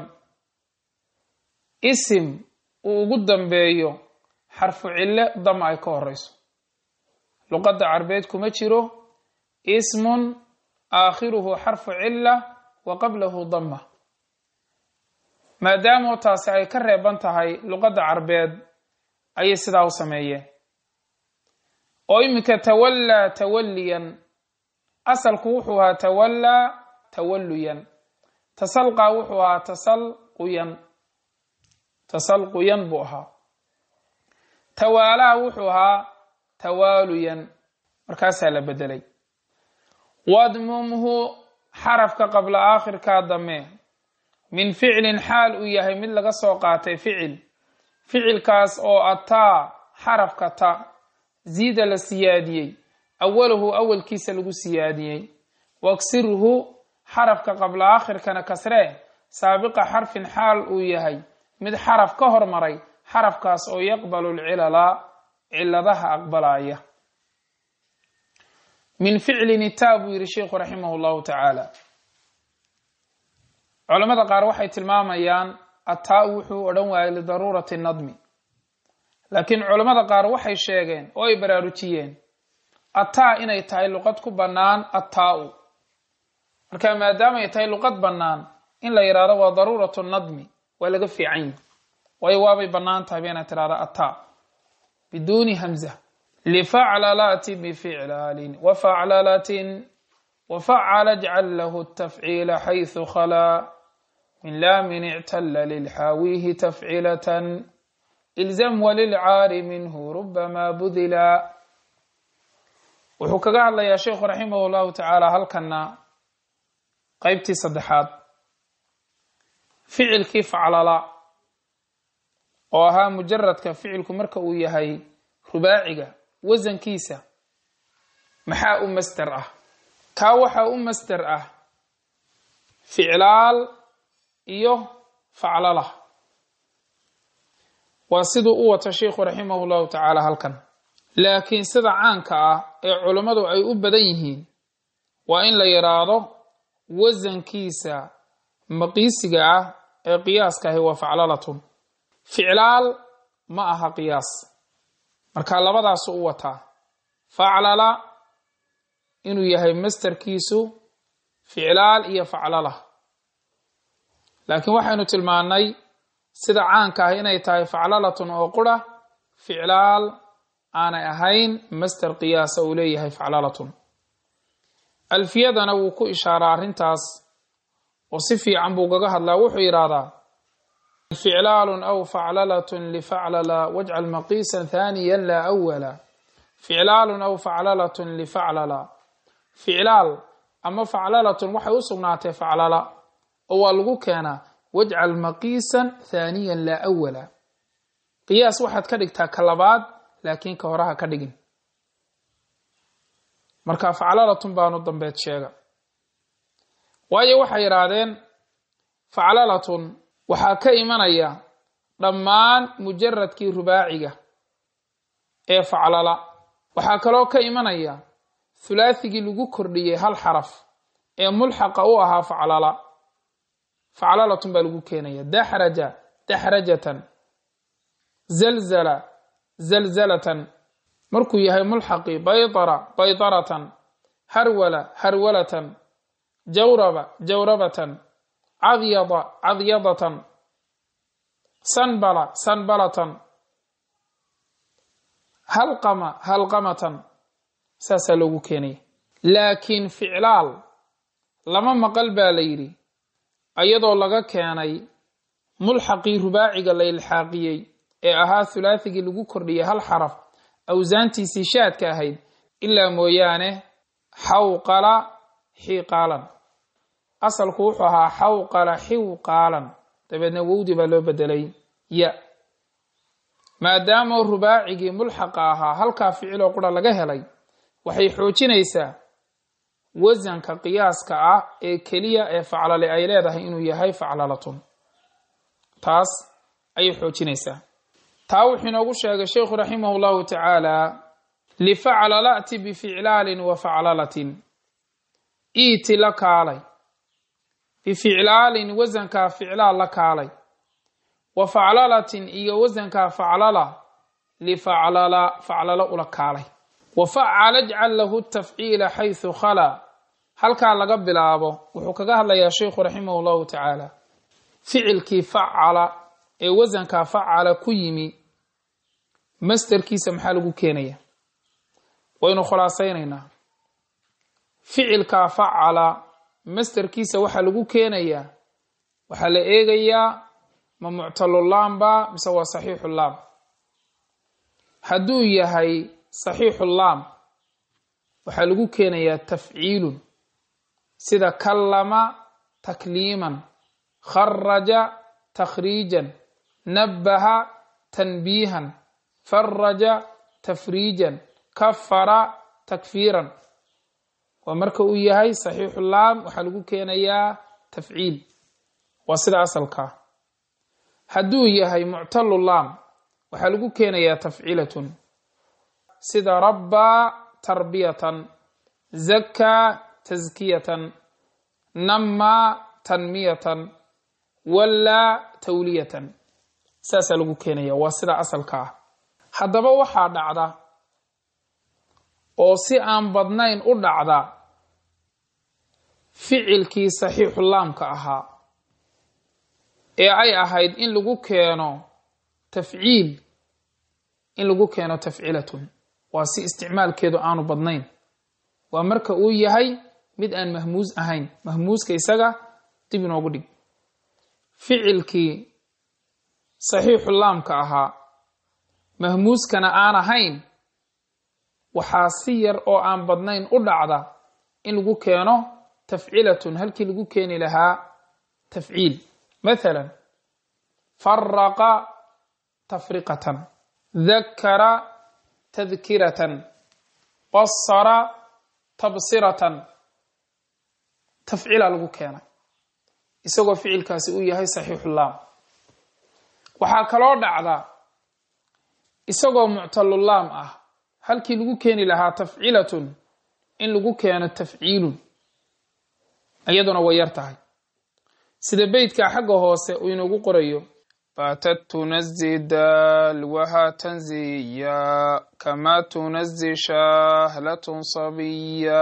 isim uu ugu dambeeyo xarfu cille dama ay ka horeyso luqadda carbeed kuma jiro ismun aakhiruhu xarfu cilla wa qablahu dama maadaamoo taasi ay ka reeban tahay luqadda carbeed ayay sidaa u sameeyeen oo iminka tawallaa tawalliyan asalku wuxuu ahaa tawallaa tawalluyan tasalqaa wuxuu ahaa tasalquyan tasalquyan buu ahaa tawaalaha wuxuu ahaa tawaaluyan markaasaa la bedelay wadmumhu xarafka qabla aakhirkaa dame min ficlin xaal uu yahay mid laga soo qaatay ficil ficilkaas oo ataa xarafka ta ziida la siyaadiyey awaluhu awalkiisa lagu siyaadiyey waksirhu xarafka qabla aakhirkana kasree saabiqa xarfin xaal uu yahay mid xaraf ka hormaray xarafkaas oo yaqbalu lcilala ciladaha aqbalaya min ficlin itaa buu yihi sheikhu raximah llahu tacaala culamada qaar waxay tilmaamayaan ataa wuxuu odhan waayay lidaruurati nadmi laakiin culammada qaar waxay sheegeen oo ay baraarujiyeen ataa inay tahay luqad ku bannaan ataa-u marka maadaama ay tahay luqad bannaan in la yidhahdo waa daruuratu nadmi waa laga fiican yihi waayo waabay bannaan tahay ba inaad tidhahda ataa biduuni hamza lifaclalati bificlaalin wafaclalatin wafacala jcal lahu tafciila xayثu khalaa min laamin ictala lilxaawihi tafcilatan ilzam walilcaari minhu rubama budila wuxuu kaga hadlayaa sheikhu raximah llahu tacaala halkana qeybtii saddexaad ficilkii faclala oo ahaa mujaradka ficilku marka uu yahay rubaaciga wasankiisa maxaa u masder ah kaa waxaa u masder ah ficlaal iyo faclala waa siduu u wata sheikhu raximah llahu tacaala halkan laakiin sida caanka ah ee culummadu ay u badan yihiin waa in la yidhaahdo wasankiisa maqiisiga ah ee qiyaaska ahi waa faclalatun ficlaal ma aha qiyaas marka labadaasu u wataa faclala inuu yahay masterkiisu ficlaal iyo faclala laakiin waxaynu tilmaannay sida caanka ah inay tahay faclalatun oo qura ficlaal aanay ahayn master qiyaasa uu leeyahay faclalatun alfiyadana wuu ku ishaaraa arrintaas oo si fiican buu gaga hadlaa wuxuu yidhaahdaa ficlaalun aw faclalatun lifaclala wajcal maqiisan thaniyan laa awala ficlaalun aw faclalatun lifaclala ficlaal ama faclalatun waxay u sugnaatay faclala oo waa lagu keenaa wajcal maqiisan thaniyan laa awala qiyaas waxaad ka dhigtaa ka labaad laakiin ka horaha ka dhigin marka faclalatun baanu dambeed sheega waayo waxay yidhaahdeen faclalatun waxaa ka imanaya dhammaan mujaradkii rubaaciga ee faclala waxaa kaloo ka imanaya hulaathigii lagu kordhiyey hal xaraf ee mulxaqa u ahaa faclala faclalatun baa lagu keenaya daxraja daxrajatan zalzala zalzalatan markuu yahay mulxaqi baydara baydaratan harwala harwalatan jawraba jawrabatan cadyada cadyadatan sanbala sanbalatan halqama halqamatan saasaa loogu keenaya laakiin ficlaal lama maqal baa la yidhi iyadoo laga keenay mulxaqii rubaaciga la ilxaaqiyey ee ahaa hulaathigii lagu kordhiyey hal xaraf awsaantiisii shaadka ahayd ilaa mooyaane xawqala xiiqaalan asalku wuxuu ahaa xawqala xiwqaalan dabeedna wowdi baa loo bedelay ya maadaama rubaacigii mulxaqa ahaa halkaa ficiloo qura laga helay waxay xoojinaysaa wasanka qiyaaska ah ee keliya ee faclale ay leedahay inuu yahay faclalatun taas ayay xoojinaysaa taa wuxuu inoogu sheegay sheikhu raximah llahu tacaala lifaclalati bificlaalin wa faclalatin iiti la kaalay bificlaalin wasankaa ficlaal la kaalay wa faclalatin iyo wasankaa faclala lifaclala faclalo ula kaalay wa facala jcal lahu tafciila xaysu khalaa halkaa laga bilaabo wuxuu kaga hadlayaa sheikhu raximah llahu tacaala ficilkii facala ee wasankaa facala ku yimi masterkiisa maxaa lagu keenaya waynu khulaasaynaynaa ficilkaa facala masterkiisa waxaa lagu keenayaa waxaa la eegayaa ma muctalulaamba mise waa saxiixulaam hadduu yahay saxiixu laam waxaa lagu keenayaa tafciilun sida kallama takliiman kharaja takhriijan nabbaha tanbiihan faraja tafriijan kafara takfiiran waa marka uu yahay saxiixu laam waxaa lagu keenayaa tafciil waa sida asalkaa hadduu yahay muctalu laam waxaa lagu keenayaa tafcilatun sida rabbaa tarbiyatan zakaa taskiyatan namaa tanmiyatan wallaa tawliyatan saasaa lagu keenaya waa sida asalka ah haddaba waxaa dhacda oo si aan badnayn u dhacda ficilkii saxiixu laamka ahaa ee ay ahayd in lagu keeno tafciil in lagu keeno tafcilatun waa si isticmaalkeedu aanu badnayn waa marka uu yahay mid aan mahmuus ahayn mahmuuska isaga dib inoogu dhig ficilkii saxiixu laamka ahaa mahmuuskana aan ahayn waxaa si yar oo aan badnayn u dhacda in lagu keeno tafcilatun halkii lagu keeni lahaa tafciil mathalan faraqa tafriqatan dakara tadkiratan basara tabsiratan tafciila lagu keenay isagoo ficilkaasi uu yahay saxiixu laam waxaa kaloo dhacda isagoo muctalulaam ah halkii lagu keeni lahaa tafcilatun in lagu keeno tafciilun iyaduna way yar tahay sida beytka xagga hoose uu inoogu qorayo baatat tunazi dalwaha tanziya kamaa tunazi shahlatun sabiya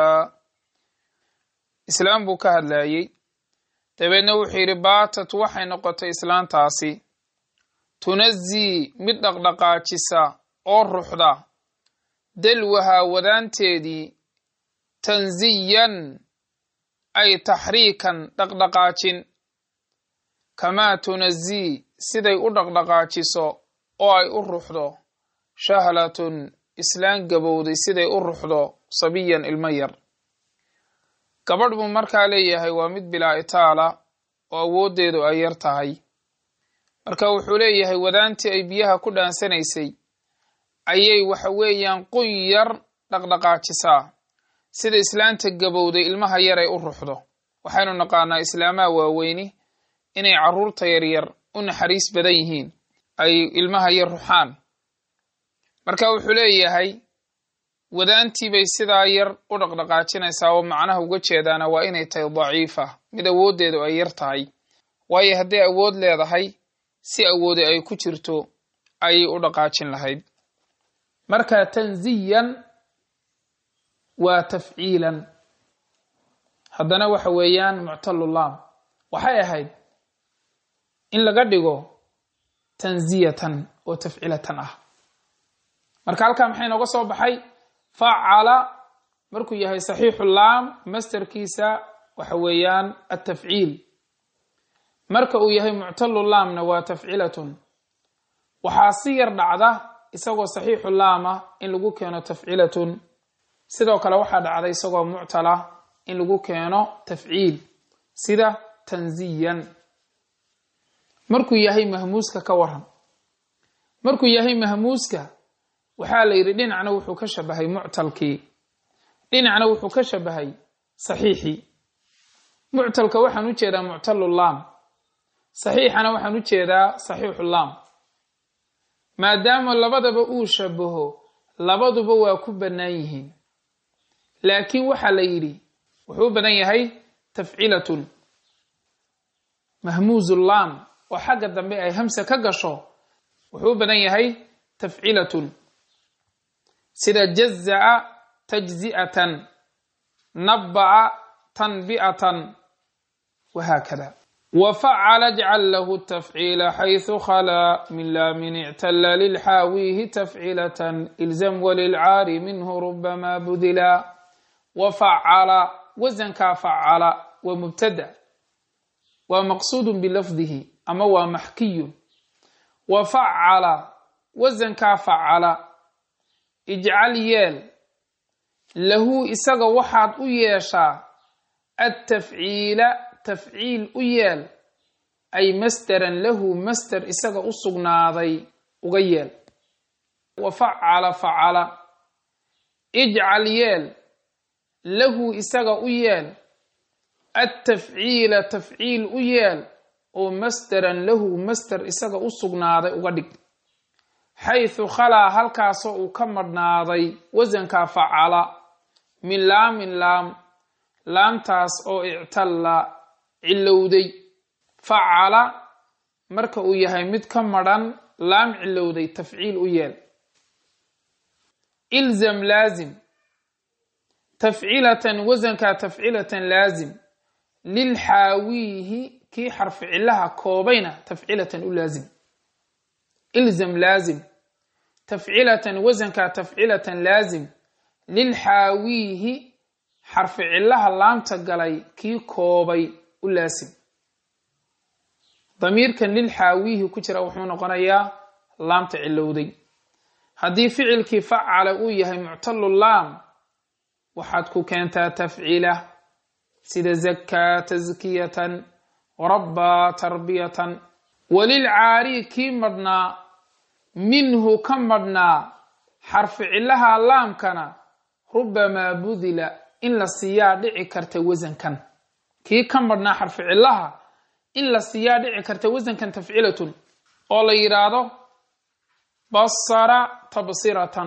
islaam buu ka hadlayey dabeedna wuxuu yidhi baatat waxay noqotay islaantaasi tunazii mid dhaqdhaqaajisa oo ruxda dalwahaa wadaanteedii tanziyan ay taxriikan dhaqdhaqaajin kamaa tunazii siday u dhaqdhaqaajiso oo ay u ruxdo shahlatun islaan gabowday siday u ruxdo sabiyan ilmo yar gabadh buu markaa leeyahay waa mid bilaa itaala oo awooddeedu ay yar tahay marka wuxuu leeyahay wadaantii ay biyaha ku dhaansanaysay ayay waxa weeyaan qun yar dhaqdhaqaajisaa sida islaanta gabowday ilmaha yar ay u ruxdo waxaynu naqaanaa islaamaha waaweyni inay carruurta yaryar u naxariis badan yihiin ay ilmaha yar ruxaan marka wuxuu leeyahay wadaantii bay sidaa yar u dhaqdhaqaajinaysaa oo macnaha uga jeedaana waa inay tahay daciifa mid awooddeedu ay yar tahay waayo hadday awood leedahay si awoodi ay ku jirto ayay u dhaqaajin lahayd marka tanziyan waa tafciilan haddana waxa weeyaan muctalulaam waxay ahayd in laga dhigo tanziyatan oo tafcilatan ah marka halkaa maxay nooga soo baxay facala markuu yahay saxiixu laam masterkiisa waxa weeyaan atafciil marka uu yahay muctalu laamna waa tafcilatun waxaa si yar dhacda isagoo saxiixu laama in lagu keeno tafcilatun sidoo kale waxaa dhacda isagoo muctala in lagu keeno tafciil sida tanziyan markuu yahay mahmuuska ka waran markuu yahay mahmuuska waxaa la yidhi dhinacna wuxuu ka shabahay muctalkii dhinacna wuxuu ka shabahay saxiixii muctalka waxaan u jeedaa muctalulaam saxiixana waxaan u jeedaa saxiixulaam maadaama labadaba uu shabaho labaduba waa ku bannaan yihiin laakiin waxaa la yidhi wuxuu u badan yahay tafcilatun mahmuuzulaam oo xagga dambe ay hamsa ka gasho wuxuu u badan yahay tafcilatun sida jaza'a tajzi'atan nabba'a tanbi'atan wahaakada وفعل اجعل له التفعيل حيث خلا من لام اعتل للحاويه تفعيلة إلزم وللعار منه ربما بذلا وفعل وزن كفعل ومبتدأ ومقصود بلفظه أما ومحكي وفعل وزن كفعل ijcal yeel lahu isaga waxaad u yeeshaa attafciila tafciil u yeel ay masderan lahu masder isaga u sugnaaday uga yeel wa facala facala ijcal yeel lahu isaga u yeel attafciila tafciil u yeel oo masderan lahu masder isaga u sugnaaday uga dhig xaysu khalaa halkaasoo uu ka madhnaaday wasanka facala min laamin laam laamtaas oo ictalla cilowday facala marka uu yahay mid ka madhan laam cilowday tafciil u yeel ilzam laazim tafcilatan wasanka tafcilatan laazim lilxaawiihi kii xarfi cilaha koobayna tafcilatan u laazim ilzam laazim tafcilatan wasanka tafcilatan laazim lilxaawiihi xarfi cilaha laamta galay kii koobay u laasim damiirkan lilxaawiihi ku jira wuxuu noqonayaa laamta cilowday haddii ficilkii facala uu yahay muctalu laam waxaad ku keentaa tafcila sida zakaa taskiyatan rabbaa tarbiyatan walilcaari kii madhnaa minhu ka madhnaa xarfi cilaha laamkana rubamaa budila in la siiyaa dhici karta wasankan kii ka madhnaa xarfi cilaha in la siiyaa dhici karta wasankan tafcilatun oo la yidhaahdo basara tabsiratan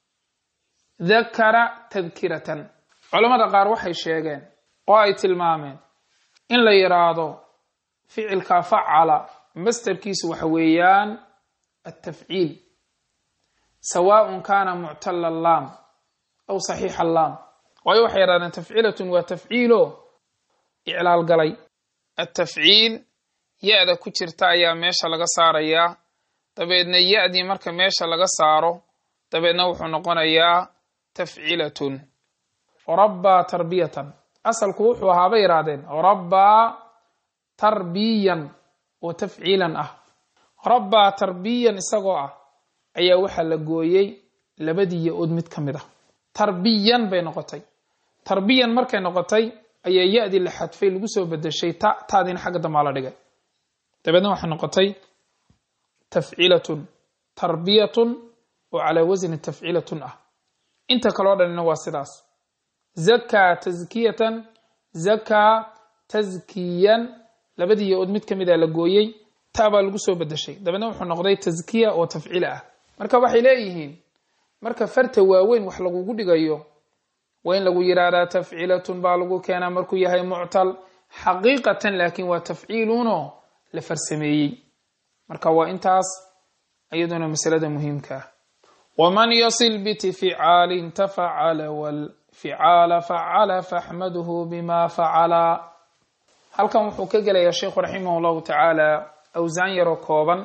dakara tadkiratan culammada qaar waxay sheegeen oo ay tilmaameen in la yidhaahdo ficilka facala mastarkiisu waxa weeyaan altafciil sawaaءun kana muctala laam aw saxiixa laam waayo waxay yidhahdeen tafcilatun waa tafciilo iclaal galay atafciil ya-da ku jirta ayaa meesha laga saarayaa dabeedna ya-dii marka meesha laga saaro dabeedna wuxuu noqonayaa tafcilatun rabbaa tarbiyatan asalku wuxuu ahaa bay yidhahdeen rabbaa tarbiyan oo tafciilan ah rabbaa tarbiyan isagoo ah ayaa waxaa la gooyey labadii ya-ood mid ka mid ah tarbiyan bay noqotay tarbiyan markay noqotay ayaa ya-dii la xadfay lagu soo bedeshay ta taadiina xagga dambaa la dhigay dabeedna waxay noqotay tafcilatun tarbiyatun oo calaa wasni tafcilatun ah inta kaloo dhanina waa sidaas zakaa taskiyatan zakaa taskiyan labadii ya-ood mid ka mid a la gooyey ta baa lagu soo bedeshay dabeedna wuxuu noqday taskiya oo tafciila ah marka waxay leeyihiin marka farta waaweyn wax lagugu dhigayo waa in lagu yidhaahdaa tafcilatun baa lagu keenaa markuu yahay muctal xaqiiqatan laakiin waa tafciilunoo la farsameeyey marka waa intaas iyaduna masalada muhiimka ah waman yasil bitificaalin tafacala walficaala facala faxmaduhu bima facala halkan wuxuu ka gelayaa sheikhu raximah llahu tacaala awsaan yaroo kooban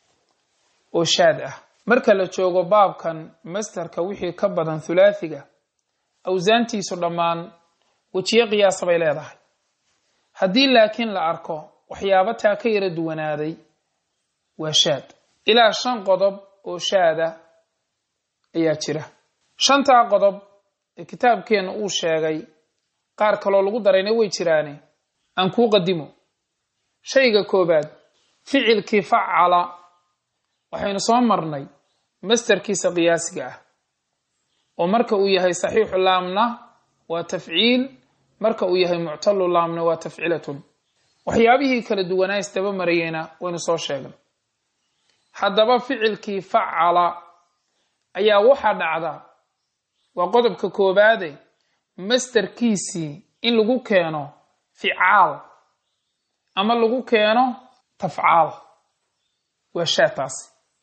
oo shaad ah marka la joogo baabkan masterka wixii ka badan thulaathiga awsaantiisu dhammaan wejiyo qiyaasa bay leedahay haddii laakiin la arko waxyaabo taa ka yara duwanaaday waa shaad ilaa shan qodob oo shaada ayaa jira shantaa qodob ee kitaabkeenna uu sheegay qaar kaloo lagu darayna way jiraane aan kuu qadimo shayga koobaad ficilkii facala waxaynu soo marnay masterkiisa qiyaasiga ah oo marka uu yahay saxiixu laamna waa tafciil marka uu yahay muctalu laamna waa tafcilatun waxyaabihii kala duwanaa isdaba marayeyna waynu soo sheegnay haddaba ficilkii facala ayaa waxaa dhacda waa qodobka koobaade masterkiisii in lagu keeno ficaal ama lagu keeno tafcaal waa shaataasi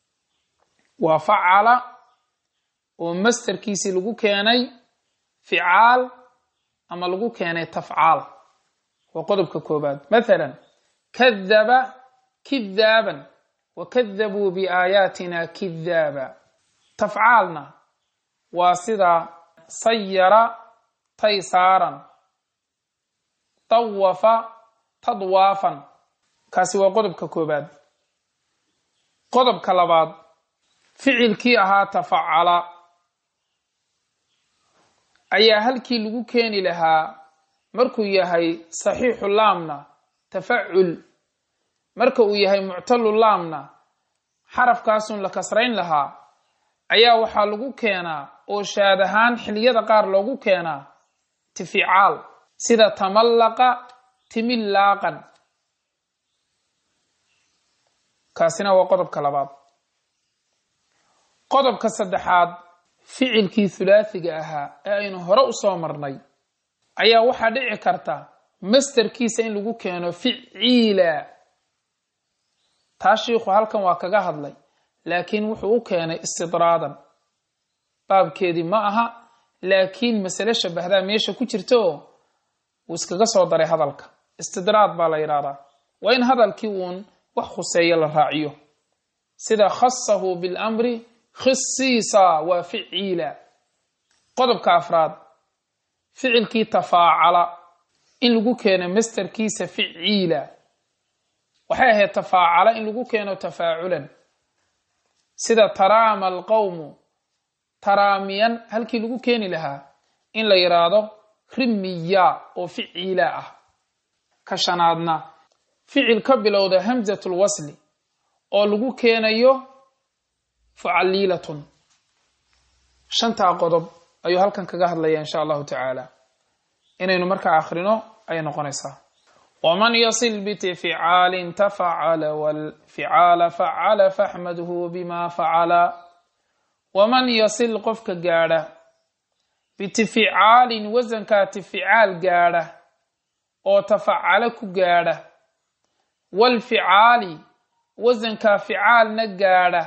waa facala oo masterkiisii lagu keenay ficaal ama lagu keenay tafcaal waa qodobka koobaad mathalan kadaba kidaaban wa kadabuu biaayaatina kidaaba tafcaalna waa sida sayara taysaaran tawafa tadwaafan kaasi waa qodobka koobaad qodobka labaad ficilkii ahaa tafacala ayaa halkii lagu keeni lahaa markuu yahay saxiixu laamna tafacul marka uu yahay muctalu laamna xarafkaasun la kasrayn lahaa ayaa waxaa lagu keenaa oo shaad ahaan xiliyada qaar loogu keenaa tificaal sida tamallaqa timillaaqan kaasina waa qodobka labaad qodobka saddexaad ficilkii hulaathiga ahaa ee aynu hore u soo marnay ayaa waxaa dhici karta masterkiisa in lagu keeno ficiila taa shiikhu halkan waa kaga hadlay laakiin wuxuu u keenay istidraadan baabkeedii ma aha laakiin masale shabahdaa meesha ku jirta oo wuu iskaga soo daray hadalka istidraad baa la yidhahdaa waa in hadalkii uun wax khuseeya la raaciyo sida khasahu bilamri khisiisa waa ficiila qodobka afraad ficilkii tafaacala in lagu keeno masterkiisa ficiila waxay ahayd tafaacala in lagu keeno tafaaculan sida taraama alqowmu taraamiyan halkii lagu keeni lahaa in la yidhaahdo rimiya oo ficiila ah ka shanaadna ficil ka bilowda hamsat lwasli oo lagu keenayo fucaliilatun shantaa qodob ayuu halkan kaga hadlaya insha allahu tacaala inaynu markaa akhrino ayay noqonaysaa waman yasil bitificaalin tafacala walficaala facala faxmadhu bima facala waman yasil qofka gaadha bitificaalin wasankaa tificaal gaadha oo tafacalo ku gaadha walficaali wasankaa ficaalna gaadha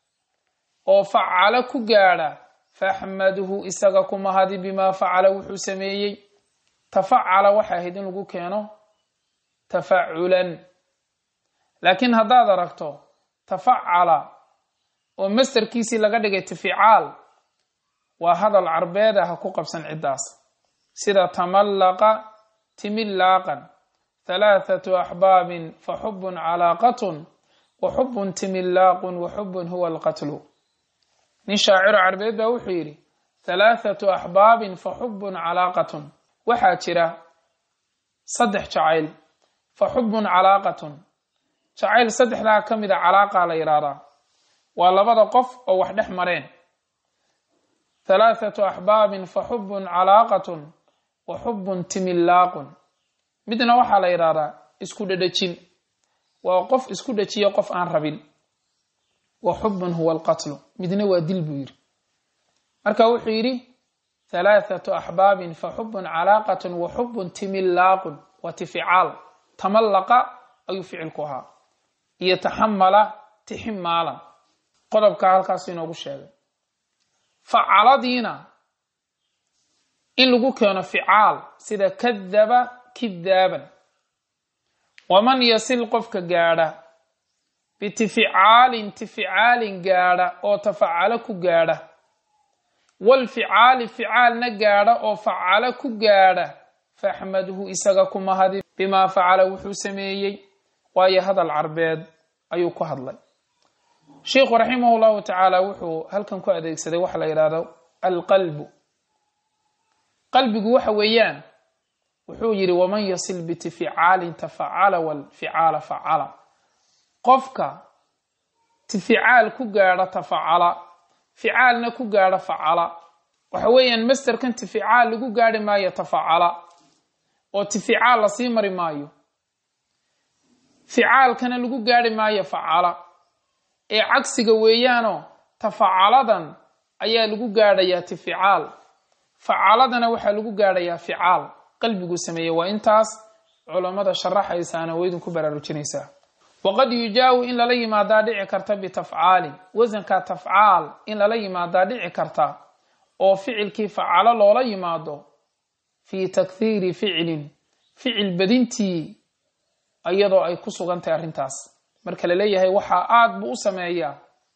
oo facalo ku gaadha faxmadhu isaga ku mahadi bimaa facala wuxuu sameeyey tafacala waxay ahayd in lagu keeno tafaculan laakiin haddaad aragto tafacala oo masterkiisii laga dhigay tificaal waa hadal carbeed ah ha ku qabsan ciddaas sida tamallaqa timillaaqan halaathatu axbaabin fa xubun calaaqatun wa xubun timillaaqun wa xubun huwa alqatlu nin shaaciro carbeed baa wuxuu yidhi halaathatu axbaabin fa xubun calaaqatun waxaa jira saddex jacayl fa xubun calaaqatun jacayl saddexdaa ka mida calaaqa la yidhaahdaa waa labada qof oo wax dhex mareen halaathatu axbaabin fa xubun calaaqatun wa xubun timillaaqun midna waxaa la yidhaahdaa isku dhedhejin waa qof isku dhejiya qof aan rabin wa xubun huwa alqatlu midna waa dil buu yidhi marka wuxuu yidhi halaathatu axbaabin fa xubun calaaqatun wa xubun timillaaqun waa tificaal tamallaqa ayuu ficilku ahaa iyo taxamala tiximaalan qodobkaa halkaasu inoogu sheegay facaladiina in lagu keeno ficaal sida kadaba kidaaban waman yasil qofka gaadha bitificaalin tificaalin gaadha oo tafacalo ku gaadha walficaali ficaalna gaadha oo facalo ku gaadha faxmadhu isaga ku mahadi bimaa facala wuxuu sameeyey waayo hadal carbeed ayuu ku hadlay sheikhu raximah llahu tacaala wuxuu halkan ku adeegsaday waxa la yidhahdo alqalbu qalbigu waxa weeyaan wuxuu yidhi waman yasil bitificaalin tafacala walficaala facala qofka tificaal ku gaadha tafacala ficaalna ku gaadha facala waxa weeyaan masterkan tificaal lagu gaadhi maayo tafacala oo tificaal lasii mari maayo ficaalkana lagu gaadhi maayo facala ee cagsiga weeyaanoo tafacaladan ayaa lagu gaadhayaa tificaal facaladana waxaa lagu gaadhayaa ficaal qalbiguu sameeyey waa intaas culammada sharaxaysaana waa idinku baraarujinaysaa waqad yujaawu in lala yimaadaa dhici karta bitafcaalin wasanka tafcaal in lala yimaadaa dhici karta oo ficilkii facalo loola yimaado fii takhiiri ficilin ficil badintii iyadoo ay ku sugan tahay arrintaas marka la leeyahay waxaa aada buu u sameeyaa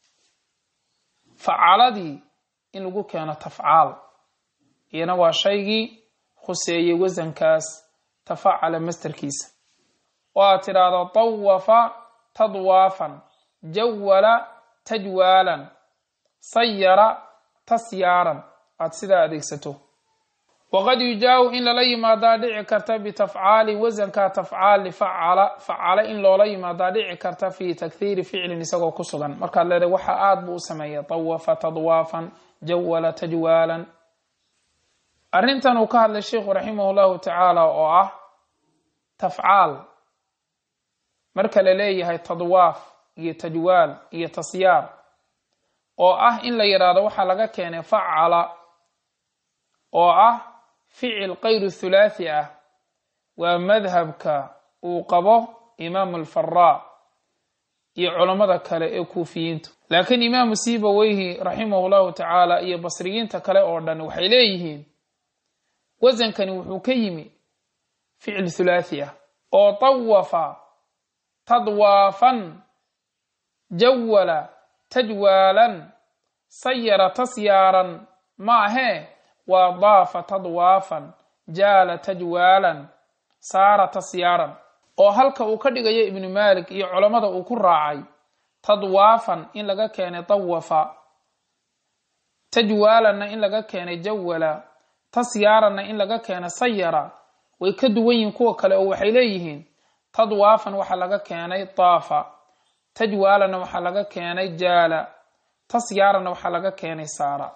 facaladii in lagu keeno tafcaal iyana waa shaygii khuseeyey wasankaas tafacala masterkiisa oo aad tidhaahdo tawafa tadwaafan jawala tajwaalan sayara tasyaaran aad sidaa adeegsato waqad yujaawu in lala yimaadaa dhici karta bitafcaalin wasanka tafcaal lifacala facala in loola yimaadaa dhici karta fi takhiiri ficlin isagoo ku sugan markaad leedahay waxa aada buu u sameeya tawafa tadwaafan jawala tajwaalan arrintan uu ka hadlay sheikhu raximah llahu tacaala oo ah tafcaal marka la leeyahay tadwaaf iyo tajwaal iyo tasyaar oo ah in la yidhaahdo waxaa laga keenay facala oo ah ficil kayru thulaathi ah waa madhabka uu qabo imaamu alfaraa iyo culammada kale ee kuufiyiintu laakiin imaamu sibaweyhi raximahu llahu tacaala iyo basriyiinta kale oo dhan waxay leeyihiin wasankani wuxuu ka yimi ficil thulaathi ah oo tawafa tadwaafan jawala tajwaalan sayara tasyaaran maahee waa daafa tadwaafan jaala tajwaalan saara tasyaaran oo halka uu ka dhigayo ibnu maalik iyo culammada uu ku raacay tadwaafan in laga keenay tawafa tajwaalanna in laga keenay jawala tasyaaranna in laga keenay sayara way ka duwan yihiin kuwa kale oo waxay leeyihiin tadwaafan waxaa laga keenay daafa tajwaalanna waxaa laga keenay jaala tasyaaranna waxaa laga keenay saara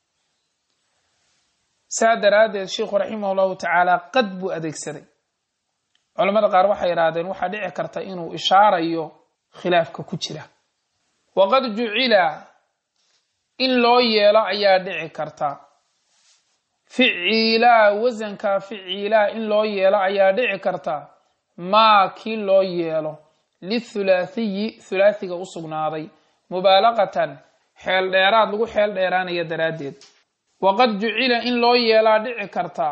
saa daraaddeed sheikhu raximah llahu tacaala qad buu adeegsaday culamada qaar waxay yidhaahdeen waxaa dhici karta inuu ishaarayo khilaafka ku jira waqad jucila in loo yeelo ayaa dhici karta ficiilaa wasanka ficiilaa in loo yeelo ayaa dhici karta maa kii loo yeelo lithulaathiyi thulaathiga u sugnaaday mubaalaqatan xeel dheeraad lagu xeel dheeraanaya daraaddeed waqad jucila in loo yeelaa dhici karta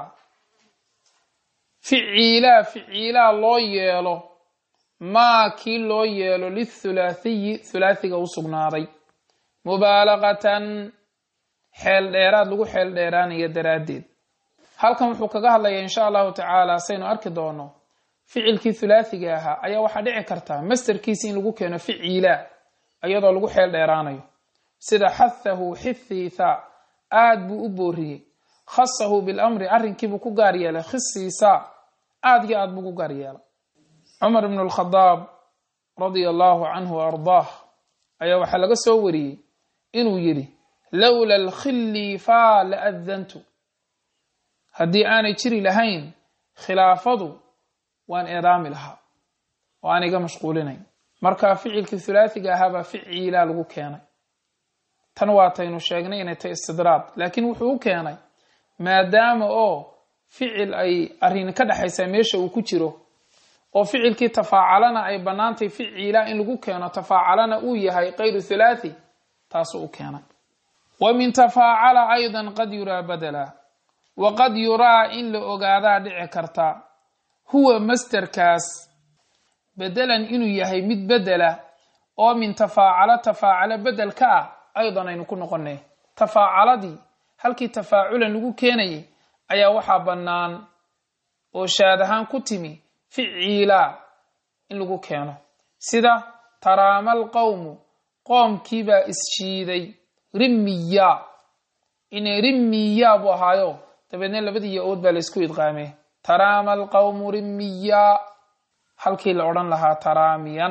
ficiilaa ficiilaa loo yeelo maa kii loo yeelo lithulaathiyi thulaathiga u sugnaaday mubaalaqatan xeel dheeraad lagu xeel dheeraanaya daraaddeed halkan wuxuu kaga hadlayaa insha allahu tacaala saynu arki doono ficilkii thulaathiga ahaa ayaa waxaa dhici karta masterkiisi in lagu keeno ficiila iyadoo lagu xeel dheeraanayo sida xathahu xithiitha aad buu u booriyey khasahu bilamri arrinkiibuu ku gaar yeelay khisiisa aad iyo aad buu ku gaar yeelay cumar ibnu alkhadaab radia allahu canhu wa ardaah ayaa waxaa laga soo wariyey inuu yidhi lowla alkhilifaa la adantu haddii aanay jiri lahayn khilaafadu waan eedaami lahaa oo aan iga mashquulinayn marka ficilkii thulaathiga ahaabaa ficiilaa lagu keenay tan waataynu sheegnay inay tahy istidraad laakiin wuxuu u keenay maadaama oo ficil ay arrin ka dhexaysaa meesha uu ku jiro oo ficilkii tafaacalana ay bannaantay ficiila in lagu keeno tafaacalana uu yahay kayru thulaathi taasuu u keenay wa min tafaacala aydan qad yuraa badela waqad yuraa in la ogaadaa dhici karta huwa masterkaas bedelan inuu yahay mid bedela oo min tafaacalo tafaacalo bedel ka ah aydan aynu ku noqonay tafaacaladii halkii tafaaculan lagu keenayay ayaa waxaa bannaan oo shaad ahaan ku timi ficiila in lagu keeno sida taraamal qowmu qoomkiibaa isshiiday rimmiya inay rimmiya buu ahaayo dabeedna labadii yo-ood baa laysku idqaamee taraama alqawmu rimmiya halkii la odhan lahaa taraamiyan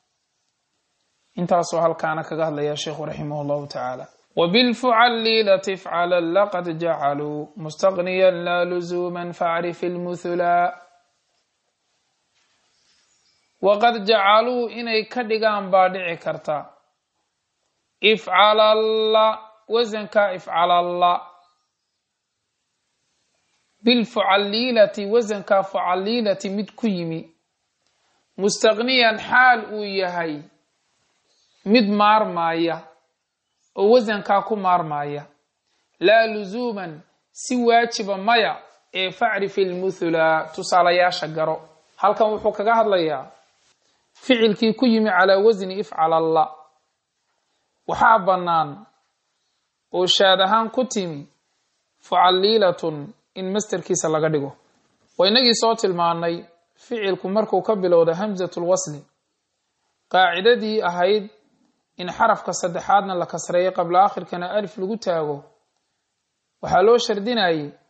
intaasoo halkaana kaga hadlaya sheikhu raximah allahu tacaala وبالفعليلة افعلا لقد جعلوا مستغنيا لا لزوما فاعرف المثلا وقد جعلوا إني كدغان بادع كرتا افعل الله وزنك افعل الله بالفعليلة وزنك فعليلة مد كيمي مستغنيا حال ويهي مد مارمايا oo wasankaa ku maarmaaya laa lusuuman si waajiba maya ee facrif ilmuthula tusaalayaasha garo halkan wuxuu kaga hadlayaa ficilkii ku yimi calaa wasni ifcal allah waxaa bannaan oo shaad ahaan ku timi fucalliilatun in masterkiisa laga dhigo waa inagii soo tilmaanay ficilku markuu ka bilowda hamsatul wasli qaacidadii ahayd in xarafka saddexaadna la kasreeyo qabla akhirkana alif lagu taago waxaa loo shardinayay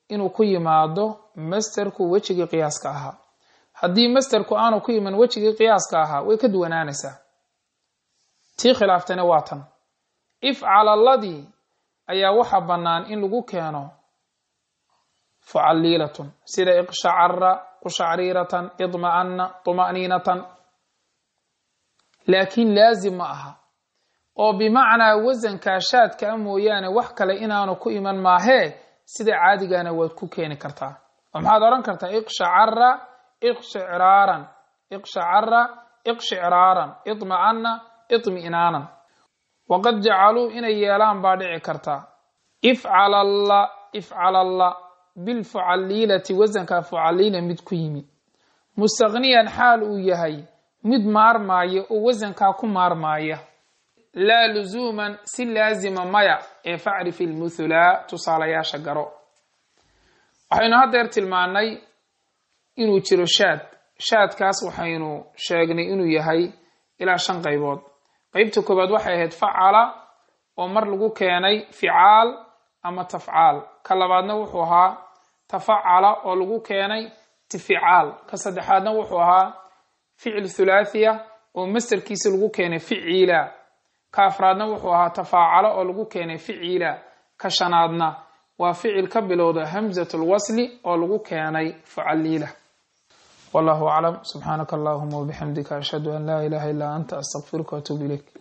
inuu ku yimaado masterku wejigii qiyaaska ahaa haddii masterku aanu ku iman wejigii qiyaaska ahaa way ka duwanaanaysaa tii khilaaftayna waa tan ifcalalladii ayaa waxa bannaan in lagu keeno fucaliilatun sida iqshacara qushacriratan idma'ana tuma'niinatan laakiin laazim ma aha oo bimacnaa wasankaa shaadka a mooyaane wax kale inaanu ku iman maahee sida caadigana waad ku keeni kartaa oo maxaad odhan kartaa iqshacara iqshicraaran iqshacara iqshicraaran idma'ana idmi'naanan waqad jacaluu inay yeelaan baa dhici karta ifcalalla ifcalalla bilfucaliilati wasankaa fucaliila mid ku yimi mustaqniyan xaal uu yahay mid maarmaaya oo wasankaa ku maarmaaya laa luzuuman si laazima maya ee facrif ilmuthulaa tusaalayaasha garo waxaynu haddeer tilmaannay inuu jiro shaad shaadkaas waxaynu sheegnay inuu yahay ilaa shan qaybood qeybta koowaad waxay ahayd facala oo mar lagu keenay ficaal ama tafcaal ka labaadna wuxuu ahaa tafacala oo lagu keenay tificaal ka saddexaadna wuxuu ahaa ficil thulaathiya oo masterkiisa lagu keenay ficiila ka afraadna wuxuu ahaa tafaacalo oo lagu keenay ficiila ka shanaadna waa ficil ka bilowda hamzat lwasli oo lagu keenay fucaliila wallahu aclam subxaanaka allahuma wabixamdika ashhadu an laa ilaha illaa anta astaqfiruka waatuub ilayk